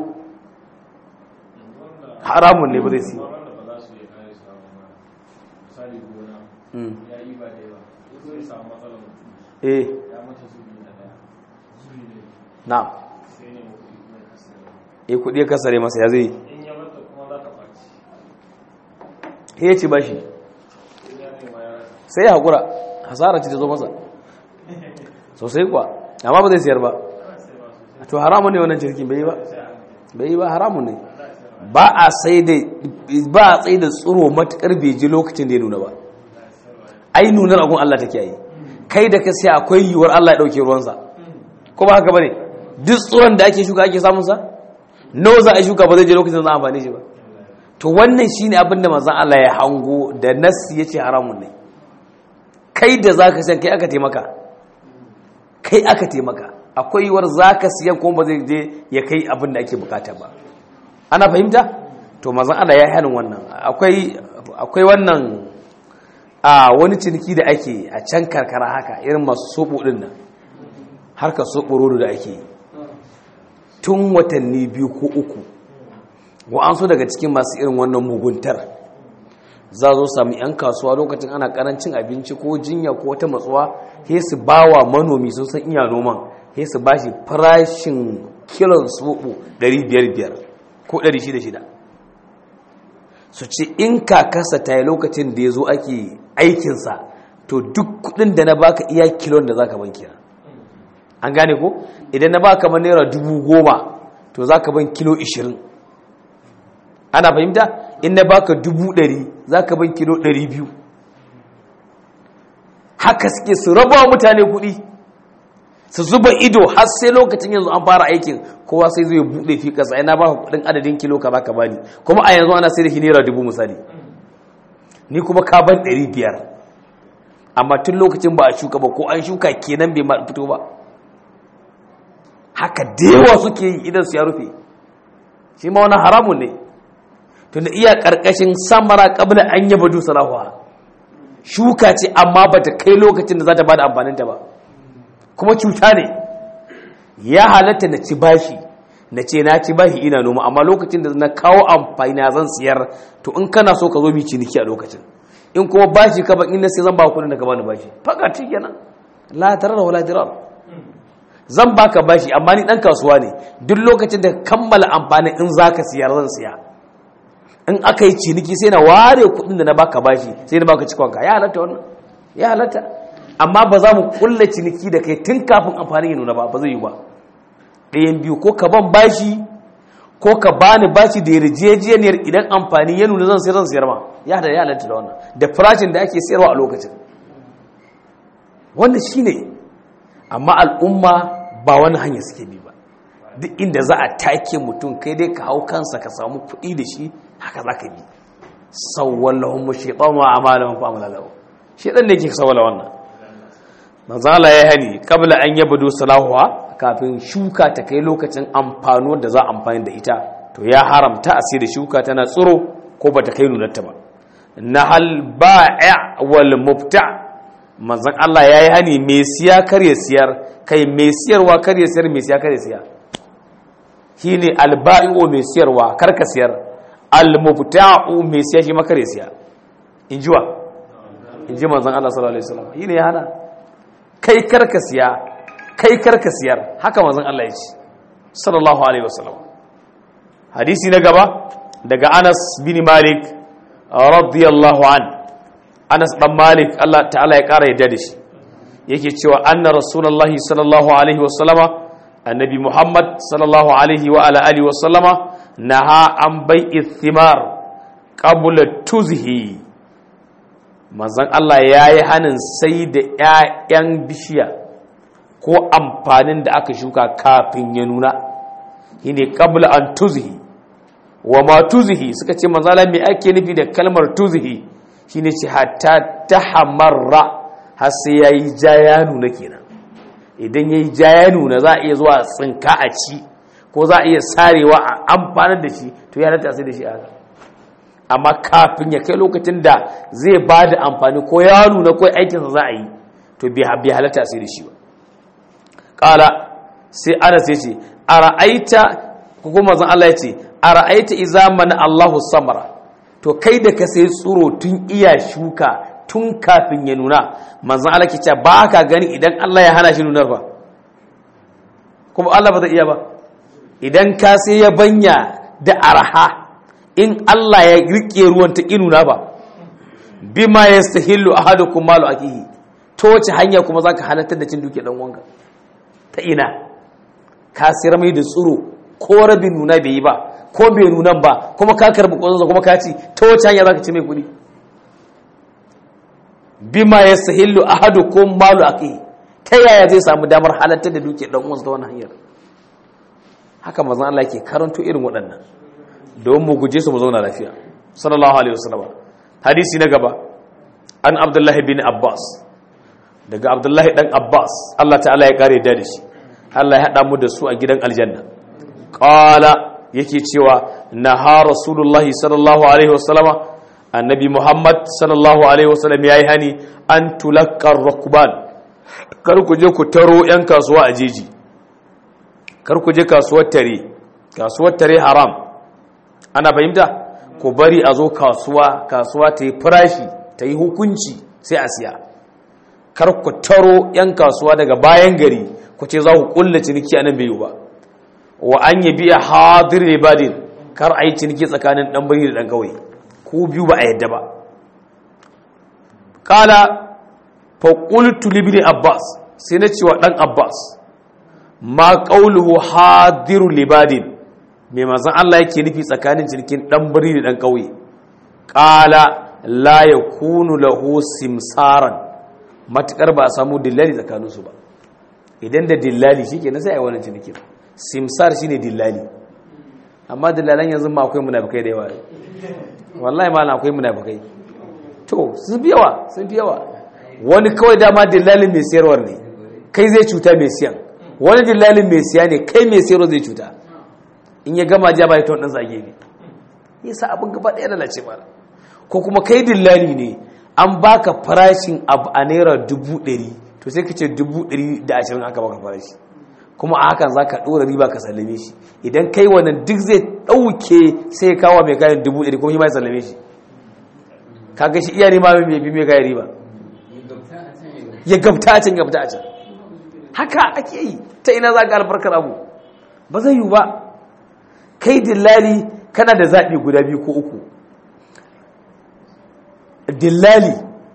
haramun ne ba zai siwa wanda ba za su iya kare su ba misali gona ya yi ba da eh ya mata zubi na daya zubi ne na'am sai ne kuɗi kuma ya kasance eh kudi ya kasare masa ya zai in ya mata kuma za ta ɓaci he ya ci bashi in ya nema ya rasa sai ya haƙura hasara ce ta zo masa sosai kuwa amma ba zai siyar ba to haramun ne wannan cirkin bai yi ba bai yi ba haramun ne ba a sai da ba a tsaye da tsoro matukar bai ji lokacin da ya nuna ba ai nunar agun Allah take yi kai da ka sai akwai yiwuwar Allah ya dauke ruwansa ko ba haka bane duk tsoron da ake shuka ake samun sa nawa za a shuka ba zai je lokacin da za a amfani shi ba to wannan shine abin da manzon Allah ya hango da nas yace haramun ne kai da zaka san kai aka taimaka kai aka taimaka akwai yiwuwar zaka siyan kuma ba zai je ya kai abin da ake bukata ba ana fahimta to manzon Allah ya hanin wannan akwai akwai wannan a wani ciniki da ake a can karkara haka irin masu soɓo ɗin nan harkar soɓo rodo da ake yi tun watanni biyu ko uku wa'ansu daga cikin masu irin wannan muguntar za zo sami 'yan kasuwa lokacin ana karancin abinci ko jinya ko wata matsuwa he su ba wa manomi sun san iya noman he su ba shi farashin kilon soɓo 500 ko 600 su ce in kakasa ta yi lokacin da ya zo ake aikinsa to duk kudin da na baka iya kilon da za ka ban kira an gane ko idan na baka man naira dubu goma to za ka ban kilo ishirin ana fahimta in na baka dubu ɗari za ka ban kilo ɗari biyu haka suke su raba mutane kuɗi su zuba ido har sai lokacin yanzu an fara aikin kowa sai zai buɗe fi ƙasa yana baka kuɗin adadin kilo ka baka bani kuma a yanzu ana sai da shi naira dubu misali ni kuma ka ban ɗari biyar amma tun lokacin ba a shuka ba ko an shuka kenan bai fito ba haka dewa suke yi idan su ya rufe shi ma wani haramun ne tun da iya ƙarƙashin samara ƙabla an yaba dusa lahuwa shuka ce amma ba ta kai lokacin da za ta ba da amfaninta ba kuma cuta ne ya halatta na ci bashi na ce na ci bashi ina noma amma lokacin da na kawo amfani na zan siyar to in kana so ka zo mi ciniki a lokacin in kuma bashi ka in na sai zan ba kudin da ka bani bashi faka ci kenan la tarar wala dirar zan baka bashi amma ni dan kasuwa ne duk lokacin da kammala amfani in zaka siyar zan siya in aka yi ciniki sai na ware kudin da na baka bashi sai na baka cikon ka ya halatta wannan ya halatta amma ba za mu kulla ciniki da kai tun kafin amfani ya nuna ba ba zai yi ba ɗayan biyu ko ka ban bashi ko ka bani bashi da yarjejeniyar idan amfani ya nuna zan sayar zan sayar ma ya da ya halatta da wannan da farashin da ake sayarwa a lokacin wannan shine amma al'umma ba wani hanya suke bi ba duk inda za a take mutum kai dai ka hau kansa ka samu kuɗi da shi haka za ka bi sawwallahum shaytanu wa amalahum fa amala shaytan ne yake sawwala wannan manzala ya hani kabla an yabdu salahuha kafin shuka ta kai lokacin amfano da za a amfani da ita to ya haramta a sai da shuka tana tsiro ko ba ta kai nunarta ba nahal ba'i wal mubta manzon Allah yayi hani me siya kar ya siyar kai me siyarwa kar ya siyar me siya kar ya siya shine al ba'i'u me siyarwa kar ka siyar al mubta'u me siya shi ma kar ya siya injiwa inji manzon Allah sallallahu alaihi wasallam shine ya hana kai kar ka siya kai karka siyar haka manzon Allah ya ce sallallahu alaihi wasallam hadisi na gaba daga Anas bin Malik radiyallahu an Anas dan Malik Allah ta'ala ya kara yadda da shi yake cewa anna rasulullahi sallallahu alaihi wasallama annabi Muhammad sallallahu alaihi wa ala alihi wasallama naha an bai'i thimar qabla tuzhi manzon Allah yayi hanin sai da ƴaƴan bishiya ko amfanin da aka shuka kafin ya nuna shine qabla an tuzhi wa ma tuzhi suka ce manzala me ake nufi da kalmar tuzhi shine ce hatta tahammarra har sai yayi ja ya nuna kenan idan yayi ja ya nuna za a iya zuwa tsinka a ci ko za a iya sarewa a amfanar da shi to ya rata sai da shi haka amma kafin ya kai lokacin da zai ba da amfani ko ya nuna ko aikinsa za a yi to bai halatta sai da shi ba kala sai anas ya ce a ra'aita kuma zan Allah ya ce a ra'aita iza mana Allahu samara to kai da ka sai tsuro tun iya shuka tun kafin ya nuna manzan Allah ke cewa ba ka gani idan Allah ya hana shi nunar ba kuma Allah ba zai iya ba idan ka sai ya banya da araha in Allah ya rike ruwan ta inuna ba bima yastahillu ahadukum malu akihi to wace hanya kuma zaka halartar da cin duke dan wanka ta ina ka sayar mai da tsuro ko rabin nuna bai yi ba ko bai nunan ba kuma ka karbi kwanza kuma ka ci ta wace hanya zaka ci mai kuɗi bima yastahillu ahadukum malu akihi ta yaya zai samu damar halartar da duke dan uwansa ta wannan hanyar haka manzon Allah yake karanto irin waɗannan don mu guje su mu zauna lafiya sallallahu alaihi wasallam hadisi na gaba an abdullahi bin abbas daga abdullahi dan abbas Allah ta'ala ya kare da shi Allah ya hada mu da su a gidan aljanna qala yake cewa naha rasulullahi sallallahu alaihi wasallam annabi muhammad sallallahu alaihi wasallam yayi hani an tulakkar rukban kar ku je ku taro yan kasuwa a jeji kar ku je kasuwar tare kasuwar tare haram ana fahimta ku bari a zo kasuwa kasuwa ta yi farashi ta yi hukunci sai a siya kar ku taro 'yan kasuwa daga bayan gari ku ce za ku kulla ciniki a nan bai yi ba wa an yi biya hadir libadin kar a yi ciniki tsakanin ɗan bari da ɗan kawai ku biyu ba a yadda ba kala faƙultu libini abbas sai na cewa ɗan abbas ma ƙauluhu hadiru libadin mai mazan Allah yake nufi tsakanin cinikin ɗan biri da ɗan ƙauye ƙala la ya kunu lahu simsaran matuƙar ba a samu dillali tsakaninsu ba idan da dillali shi ke sai a yi wannan cinikin simsar shi ne dillali amma dillalan yanzu ma akwai munafukai da yawa wallahi ma na akwai munafukai to sun fi yawa sun fi yawa wani kawai dama dillalin mai sayarwar ne kai zai cuta mai siyan wani dillalin mai siya ne kai mai sayarwa zai cuta in ya gama ja bai ton din zage ne yasa abin gaba ɗaya lalace mara ko kuma kai dillali ne an baka farashin abu a naira dubu ɗari to sai ka ce dubu ɗari da ashirin aka baka farashi kuma a hakan za ka ɗora riba ka sallame shi idan kai wannan duk zai ɗauke sai ya kawo mai kayan dubu ɗari kuma shi ma ya sallame shi kaga shi iya nema mai bi mai kayan riba ya gabta a can gabta a can haka ake yi ta ina za ka albarkar abu ba zai yiwu ba kai dillali kana da zaɓi guda biyu ko uku dillali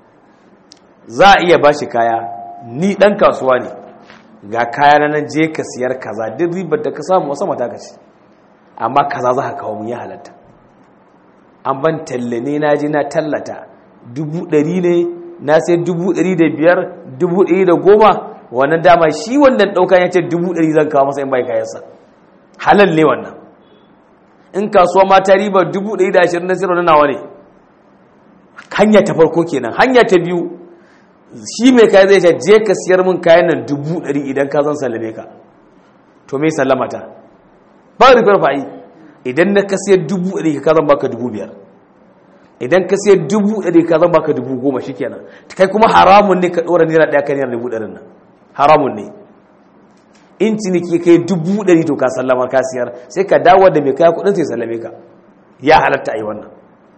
za a iya ba shi kaya ni ɗan kasuwa ne ga kaya na nan je ka siyar kaza duk ribar da ka samu wasa mata ka ce amma kaza za ka kawo mun ya halatta an ban talle ne na je na tallata dubu ɗari ne na sai dubu ɗari da biyar dubu ɗari da goma wannan dama shi wannan ɗauka ya ce dubu ɗari zan kawo masa in bai kayansa halal ne wannan in kasuwa ma ta riba dubu ɗari da ashirin na sirri nawa ne hanya ta farko kenan hanya ta biyu shi mai kayan zai ce je ka siyar min kayan nan dubu ɗari idan ka zan sallame ka to mai sallamata ba rufar fa'i idan na ka siyar dubu ɗari ka zan baka dubu biyar idan ka siyar dubu ɗari ka zan baka dubu goma shi kenan kai kuma haramun ne ka ɗora naira ɗaya kan naira dubu ɗarin nan haramun ne in ciniki kai dubu ɗari to ka sallamar ka siyar sai ka dawo da mai kaya kuɗin sai sallame ka ya halatta a yi wannan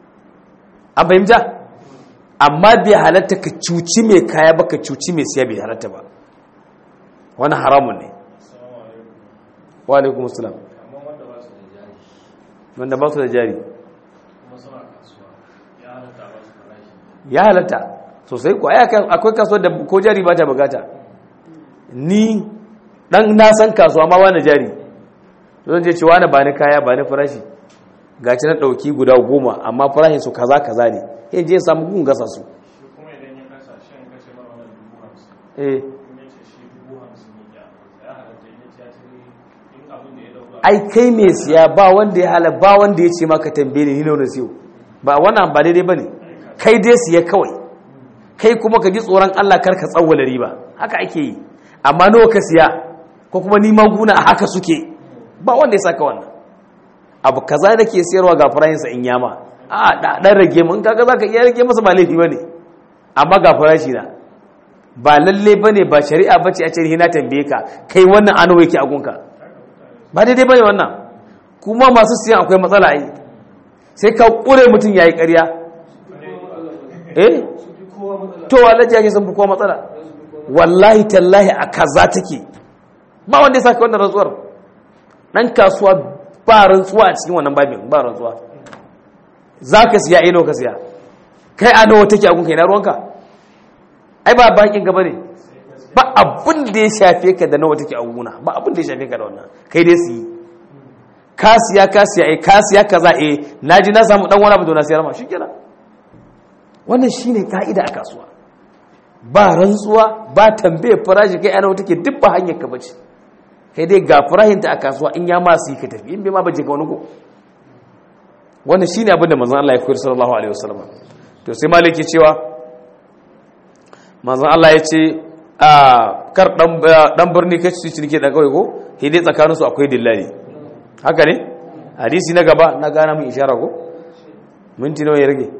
an fahimta amma bai halatta ka cuci mai kaya ba ka cuci mai siya bai halatta ba wani haramun ne wa alaikum assalam amma wanda ba su da jari wanda ba su da jari kuma suna kasuwa ya halatta ba su farashi ya halatta sosai ko ai akan- akwai kasuwar da ko jari ba ta bukata ni dan na san kasuwa ma wani jari zan je cewa na ba ni kaya ba ni farashi gaci na dauki guda goma amma farashin su kaza kaza ne yin je samu gun gasa su shi kuma idan ya kasa shi an kace mara wannan dubu hamsin eh in ya ce shi dubu hamsin ya ya halatta in ya ce ya ce in abin da ya dauka ai kai mai siya ba wanda ya hala ba wanda ya ce maka tambaye ni nawa na siyo ba wannan ba daidai bane kai dai siya kawai kai kuma ka ji tsoron Allah kar ka tsawwala riba haka ake yi amma nawa ka siya ko kuma ni maguna a haka suke ba wanda ya saka wannan abu kaza da ke siyarwa ga farashinsa in yama a da dan rage mun kaga zaka iya rage masa ba laifi bane amma ga farashi na ba lalle bane ba shari'a bace a ce ni na tambaye ka kai wannan ano yake a gunka ba daidai bane wannan kuma masu siyan akwai matsala ai sai ka kure mutum yayi ƙarya eh su fi kowa to wallahi yake sun fi kowa matsala wallahi tallahi a kaza take ba wanda ya saka wannan rantsuwar dan kasuwa ba rantsuwa a cikin wannan babin ba rantsuwa zaka siya ino ka siya kai a nawa take a gunka ina ruwanka ai ba bakin gaba ne ba abin da ya shafe ka da nawa take a guna ba abin da ya shafe ka da wannan kai dai su yi ka siya ka siya eh ka siya kaza eh naji na samu dan wani abu da na siyar ma shikenan wannan shine ka'ida a kasuwa ba rantsuwa ba tambaye farashi kai ana take duk ba hanyar ka bace kai dai ga farahin ta a kasuwa in ya ma su yi ka tafi in bai ma baje ka wani ko wannan shine abin da manzon Allah ya koyar sallallahu alaihi wasallam to sai maliki cewa manzon Allah ya ce a kar dan dan birni kace su cinike da kawai ko hidai tsakaninsu akwai dillali haka ne hadisi na gaba na gana mun ishara ko minti nawa ya rage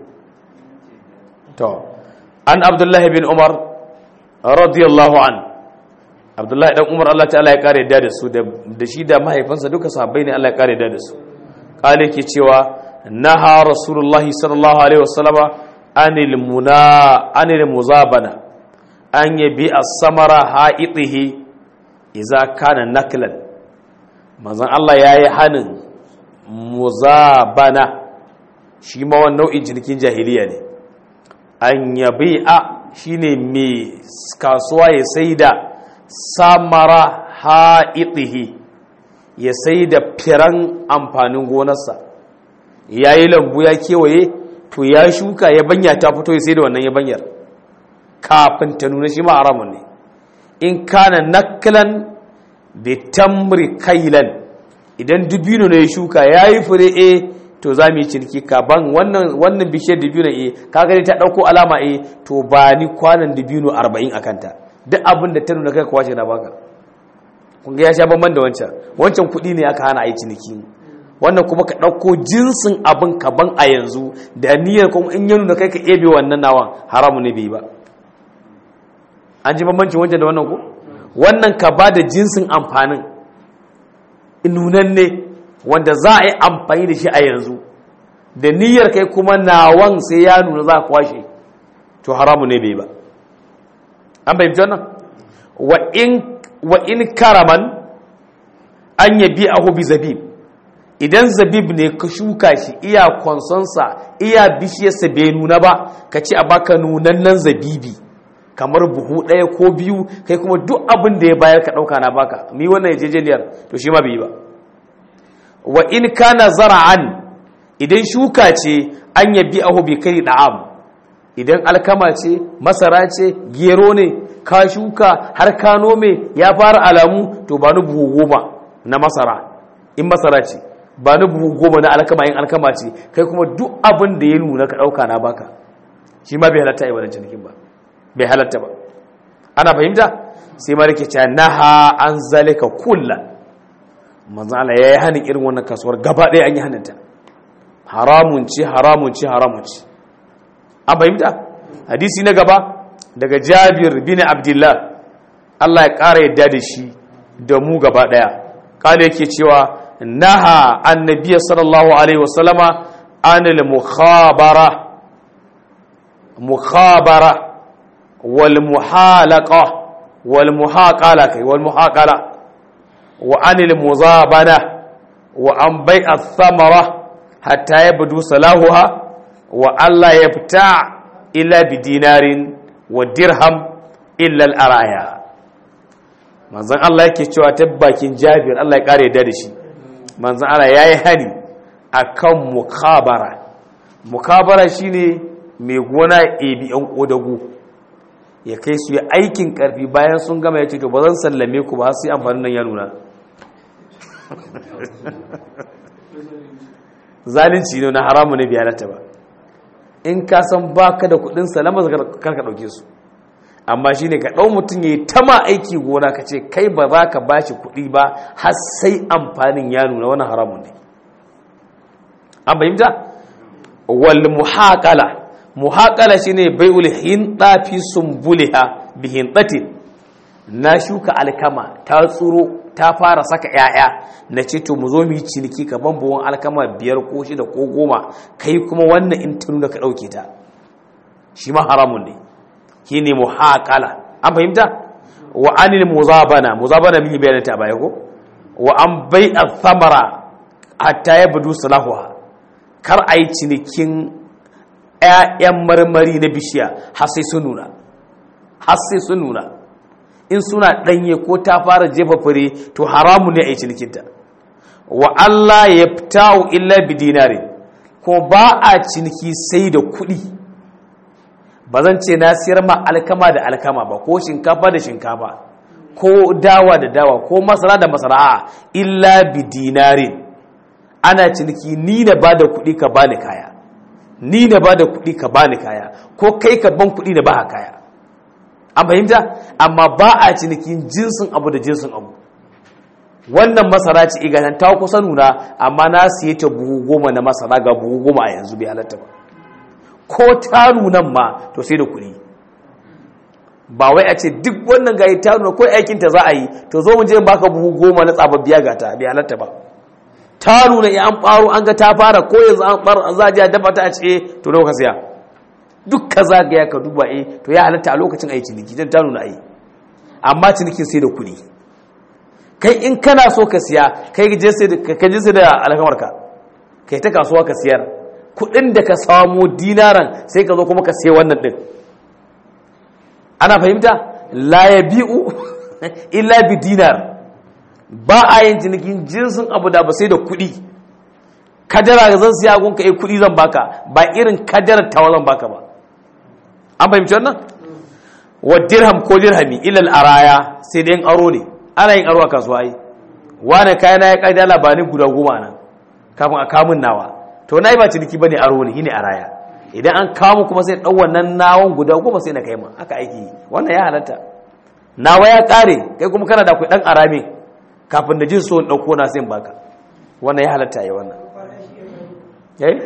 to an abdullahi bin umar radiyallahu an abdullahi dan umar Allah ta'ala ya kare da su da shi da mahaifansa duka sahabbai ne Allah ya kare da su kale ke cewa naha rasulullahi sallallahu alaihi wasallama anil muna anil muzabana an yabi as-samara ha'itihi idza kana naklan manzon Allah yayi hanin muzabana shi ma wannan nau'in cinikin jahiliya ne an yabi a shine mai kasuwa ya sai da samara ha'itihi ya sai da firan amfanin gonarsa ya yi lambu ya kewaye to ya shuka ya banya ta fito ya sai da wannan ya banyar kafin ta nuna shi ma haramun ne in kana naklan da tamri kailan idan dubino ne ya shuka ya yi fure e to za mu yi ciniki kaban wannan wannan bishiyar dubino e ka gani ta ɗauko alama e to ba ni kwanan dubino arba'in a kanta duk abin da ta nuna kai kwace na baka kun ga ya sha bamban da wancan wancan kuɗi ne aka hana a yi ciniki wannan kuma ka ɗauko jinsin abin kaban a yanzu da niyyar kuma in ya nuna kai ka ebe wannan nawan haramu ne bai ba an ji bambancin wancan da wannan ko wannan ka ba da jinsin amfanin nunan ne wanda za a yi amfani da shi a yanzu da niyyar kai kuma nawan sai ya nuna za a kwashe to haramu ne bai ba an fahimci wannan wa in karaman an yabi ahu bi zabib idan zabib ne ka shuka shi iya konsonsa iya bishiyarsa bai nuna ba ka ce a baka nunannen zabibi kamar buhu ɗaya ko biyu kai kuma duk abin da ya bayar ka ɗauka na baka mi wannan yajejeniyar to shi ma bai yi ba wa in kana zara'an idan shuka ce an yabi ahu bi kai da'am idan alkama ce masara ce gero ne ka shuka har ka nome ya fara alamu to ba ni buhu goma na masara in masara ce ba ni buhu goma na alkama in alkama ce kai kuma duk abin da ya nuna ka ɗauka na baka shi ma bai halatta a yi wannan cinikin ba bai halatta ba ana fahimta sai ma rike cewa naha an zalika kulla manzo Allah yayi hanin irin wannan kasuwar gaba ɗaya an yi haninta haramun ce haramun ce haramun ce an fahimta hadisi na gaba daga Jabir bin Abdullah Allah ya ƙara yadda da shi da mu gaba ɗaya kada yake cewa naha annabiy sallallahu alaihi wasallama anil mukhabara mukhabara والمحالقة والمحاقلة والمحاقلة وعن المزابنة وعن بيع الثمرة حتى يبدو صلاحها وأن لا يبتاع إلا بدينار ودرهم إلا الأرايا manzon Allah yake cewa tabbakin Jabir Allah ya kare da shi manzon Allah yayi hani akan mukabara mukabara shine mai gona ebi yan kodago ya kai su yi aikin karfi bayan sun gama ya ce to ba zan sallame ku ba sai amfanin nan ya nuna zalunci ne na haramu ne biya halatta ba in ka san ba ka da kudin salama kar ka dauke su amma shi ne ka ɗau mutum ya yi ta ma aiki gona ka ce kai ba za ka ba shi kuɗi ba har sai amfanin ya nuna wani haramun ne an fahimta wal muhaƙala muhaƙala shi ne bai ulhin ɗafi sumbuliha bihin ɗatin na shuka alkama ta tsuro ta fara saka ‘ya'ya na ce to mu zo mu yi ciniki ka buwan alkama biyar ko shida ko goma kai kuma wannan in ta nuna ka ɗauke ta shi ma haramun ne shine muhaqala an fahimta wa anil muzabana muzabana mun yi bayanin ta baya ko wa an bai'a thamara hatta yabdu salahuha kar ai cinikin ƴaƴan marmari na bishiya har sai sun nuna har sai sun nuna in suna ɗanye ko ta fara jefa fure to haramu ne a yi cinikinta wa Allah ya fitawo illa bi dinari ko ba a ciniki sai da kuɗi ba zan ce na siyar ma alkama da alkama ba ko shinkafa da shinkafa ko dawa da dawa ko masara da masara a illa bi dinarin ana ciniki ni na ba da kuɗi ka bani kaya ni na ba da kuɗi ka bani kaya ko kai ka ban kuɗi na ba kaya an fahimta amma ba a cinikin jinsin abu da jinsin abu wannan masara ce igatan ta kusa nuna amma na siye ta buhu goma na masara ga buhu goma a yanzu bai halatta ba ko ta nunan ma to sai da kuɗi ba wai a ce duk wannan gayi ta nuna ko aikin ta za a yi to zo mu je baka buhu goma na tsababbiya ga ta bai halatta ba ta nuna ya an faro an ga ta fara ko yanzu an fara za a je a dafa ta a ce to nawa ka siya duk ka zagaya ka duba eh to ya halatta a lokacin ayi ciniki dan ta nuna ayi amma cinikin sai da kuɗi kai in kana so ka siya kai je sai ka je sai da alkamarka kai ta kasuwa ka siyar kuɗin da ka samu dinaran sai ka zo kuma ka sai wannan din ana fahimta la yabi'u illa bi dinar ba a yin cinikin jinsin abu da ba sai da kuɗi kadara zan siya gunka eh kuɗi zan baka ba irin kadarar tawa zan baka ba an fahimci wannan wa dirham ko dirhami ilal araya sai dai aro ne ana yin aro a kasuwa yi wani kayan ya kai dala ba ni guda goma nan kafin a kamun nawa to na yi ba ciniki bane aro ne shine araya idan an kamu kuma sai ɗau wannan nawon guda goma sai na kai ma haka aiki yi wannan ya halatta nawa ya ƙare kai kuma kana da akwai ɗan arame kafin da jin so in ɗauko na sai in baka wannan ya halatta yi wannan yayi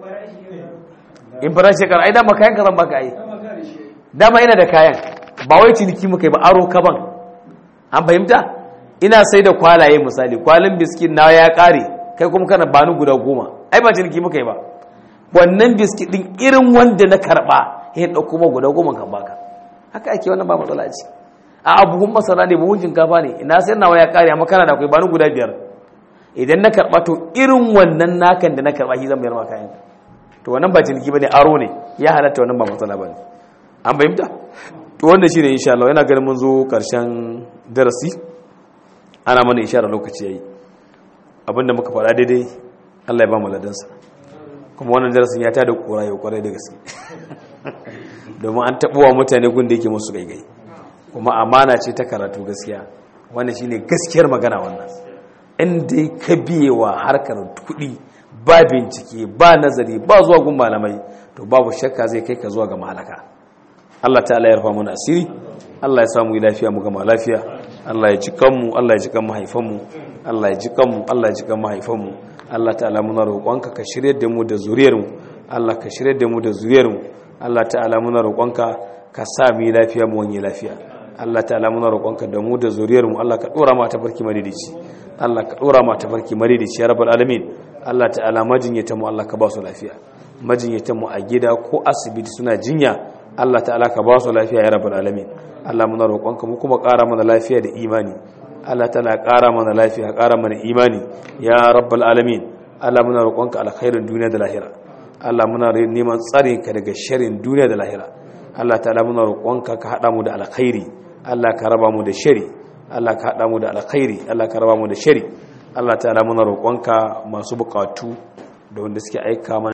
in farashi kar ai dama kayan ka zan baka ai dama ina da kayan ba wai ciniki muka yi ba aro ka ban an fahimta ina sai da kwalaye misali kwalin biskit na ya kare kai kuma kana bani guda goma ai ba ciniki muka yi ba wannan biskit din irin wanda na karba ya dauko ma guda goma kan baka haka ake wannan ba matsala ce a abuhun masara ne buhun shinkafa ne ina sai nawa ya kare amma kana da akwai bani guda biyar idan na karba to irin wannan nakan da na karba shi zan bayar ma kayan to wannan ba ciniki bane aro ne ya halatta wannan ba matsala bane an bayyana to wanda shine insha Allah yana ganin mun zo karshen darasi ana mana ishara lokaci yayi abinda muka faɗa daidai Allah ya ba mu ladansa kuma wannan darasin ya tada kura yau kwarai da gaske domin an taɓuwa mutane gun da yake musu gaigai kuma amana ce ta karatu gaskiya wannan shine gaskiyar magana wannan in dai ka biyewa harkar kuɗi ba bincike ba nazari ba zuwa gun malamai to babu shakka zai kai ka zuwa ga malaka Allah ta'ala ya rufa mana asiri Allah ya samu lafiya mu gama lafiya Allah ya ji kanmu Allah ya ji kan mahaifanmu Allah ya ji kanmu Allah ya ji kan mahaifanmu Allah ta'ala muna roƙonka ka shirye da mu da zuriyarmu Allah ka shirye da mu da zuriyarmu Allah ta'ala muna roƙonka ka sa mu lafiya mu wani lafiya Allah ta'ala muna roƙonka da mu da zuriyarmu Allah ka dora mata barki madidici Allah ka dora mata barki madidici ya rabbal alamin Allah ta'ala majinyata mu Allah ka ba su lafiya majinyata mu a gida ko asibiti suna jinya Allah ta'ala ka ba su lafiya ya rabbal alamin Allah muna roƙonka mu kuma ƙara mana lafiya da imani Allah ta'ala ƙara mana lafiya ƙara mana imani ya rabbal alamin Allah muna roƙonka alkhairin duniya da lahira Allah muna neman tsare ka daga sharrin duniya da lahira Allah ta'ala muna roƙonka ka hada mu da alkhairi Allah ka raba mu da shari Allah ka hada mu da alkhairi Allah ka raba mu da shari Allah ta'ala muna roƙonka masu buƙatu da wanda suke aika mana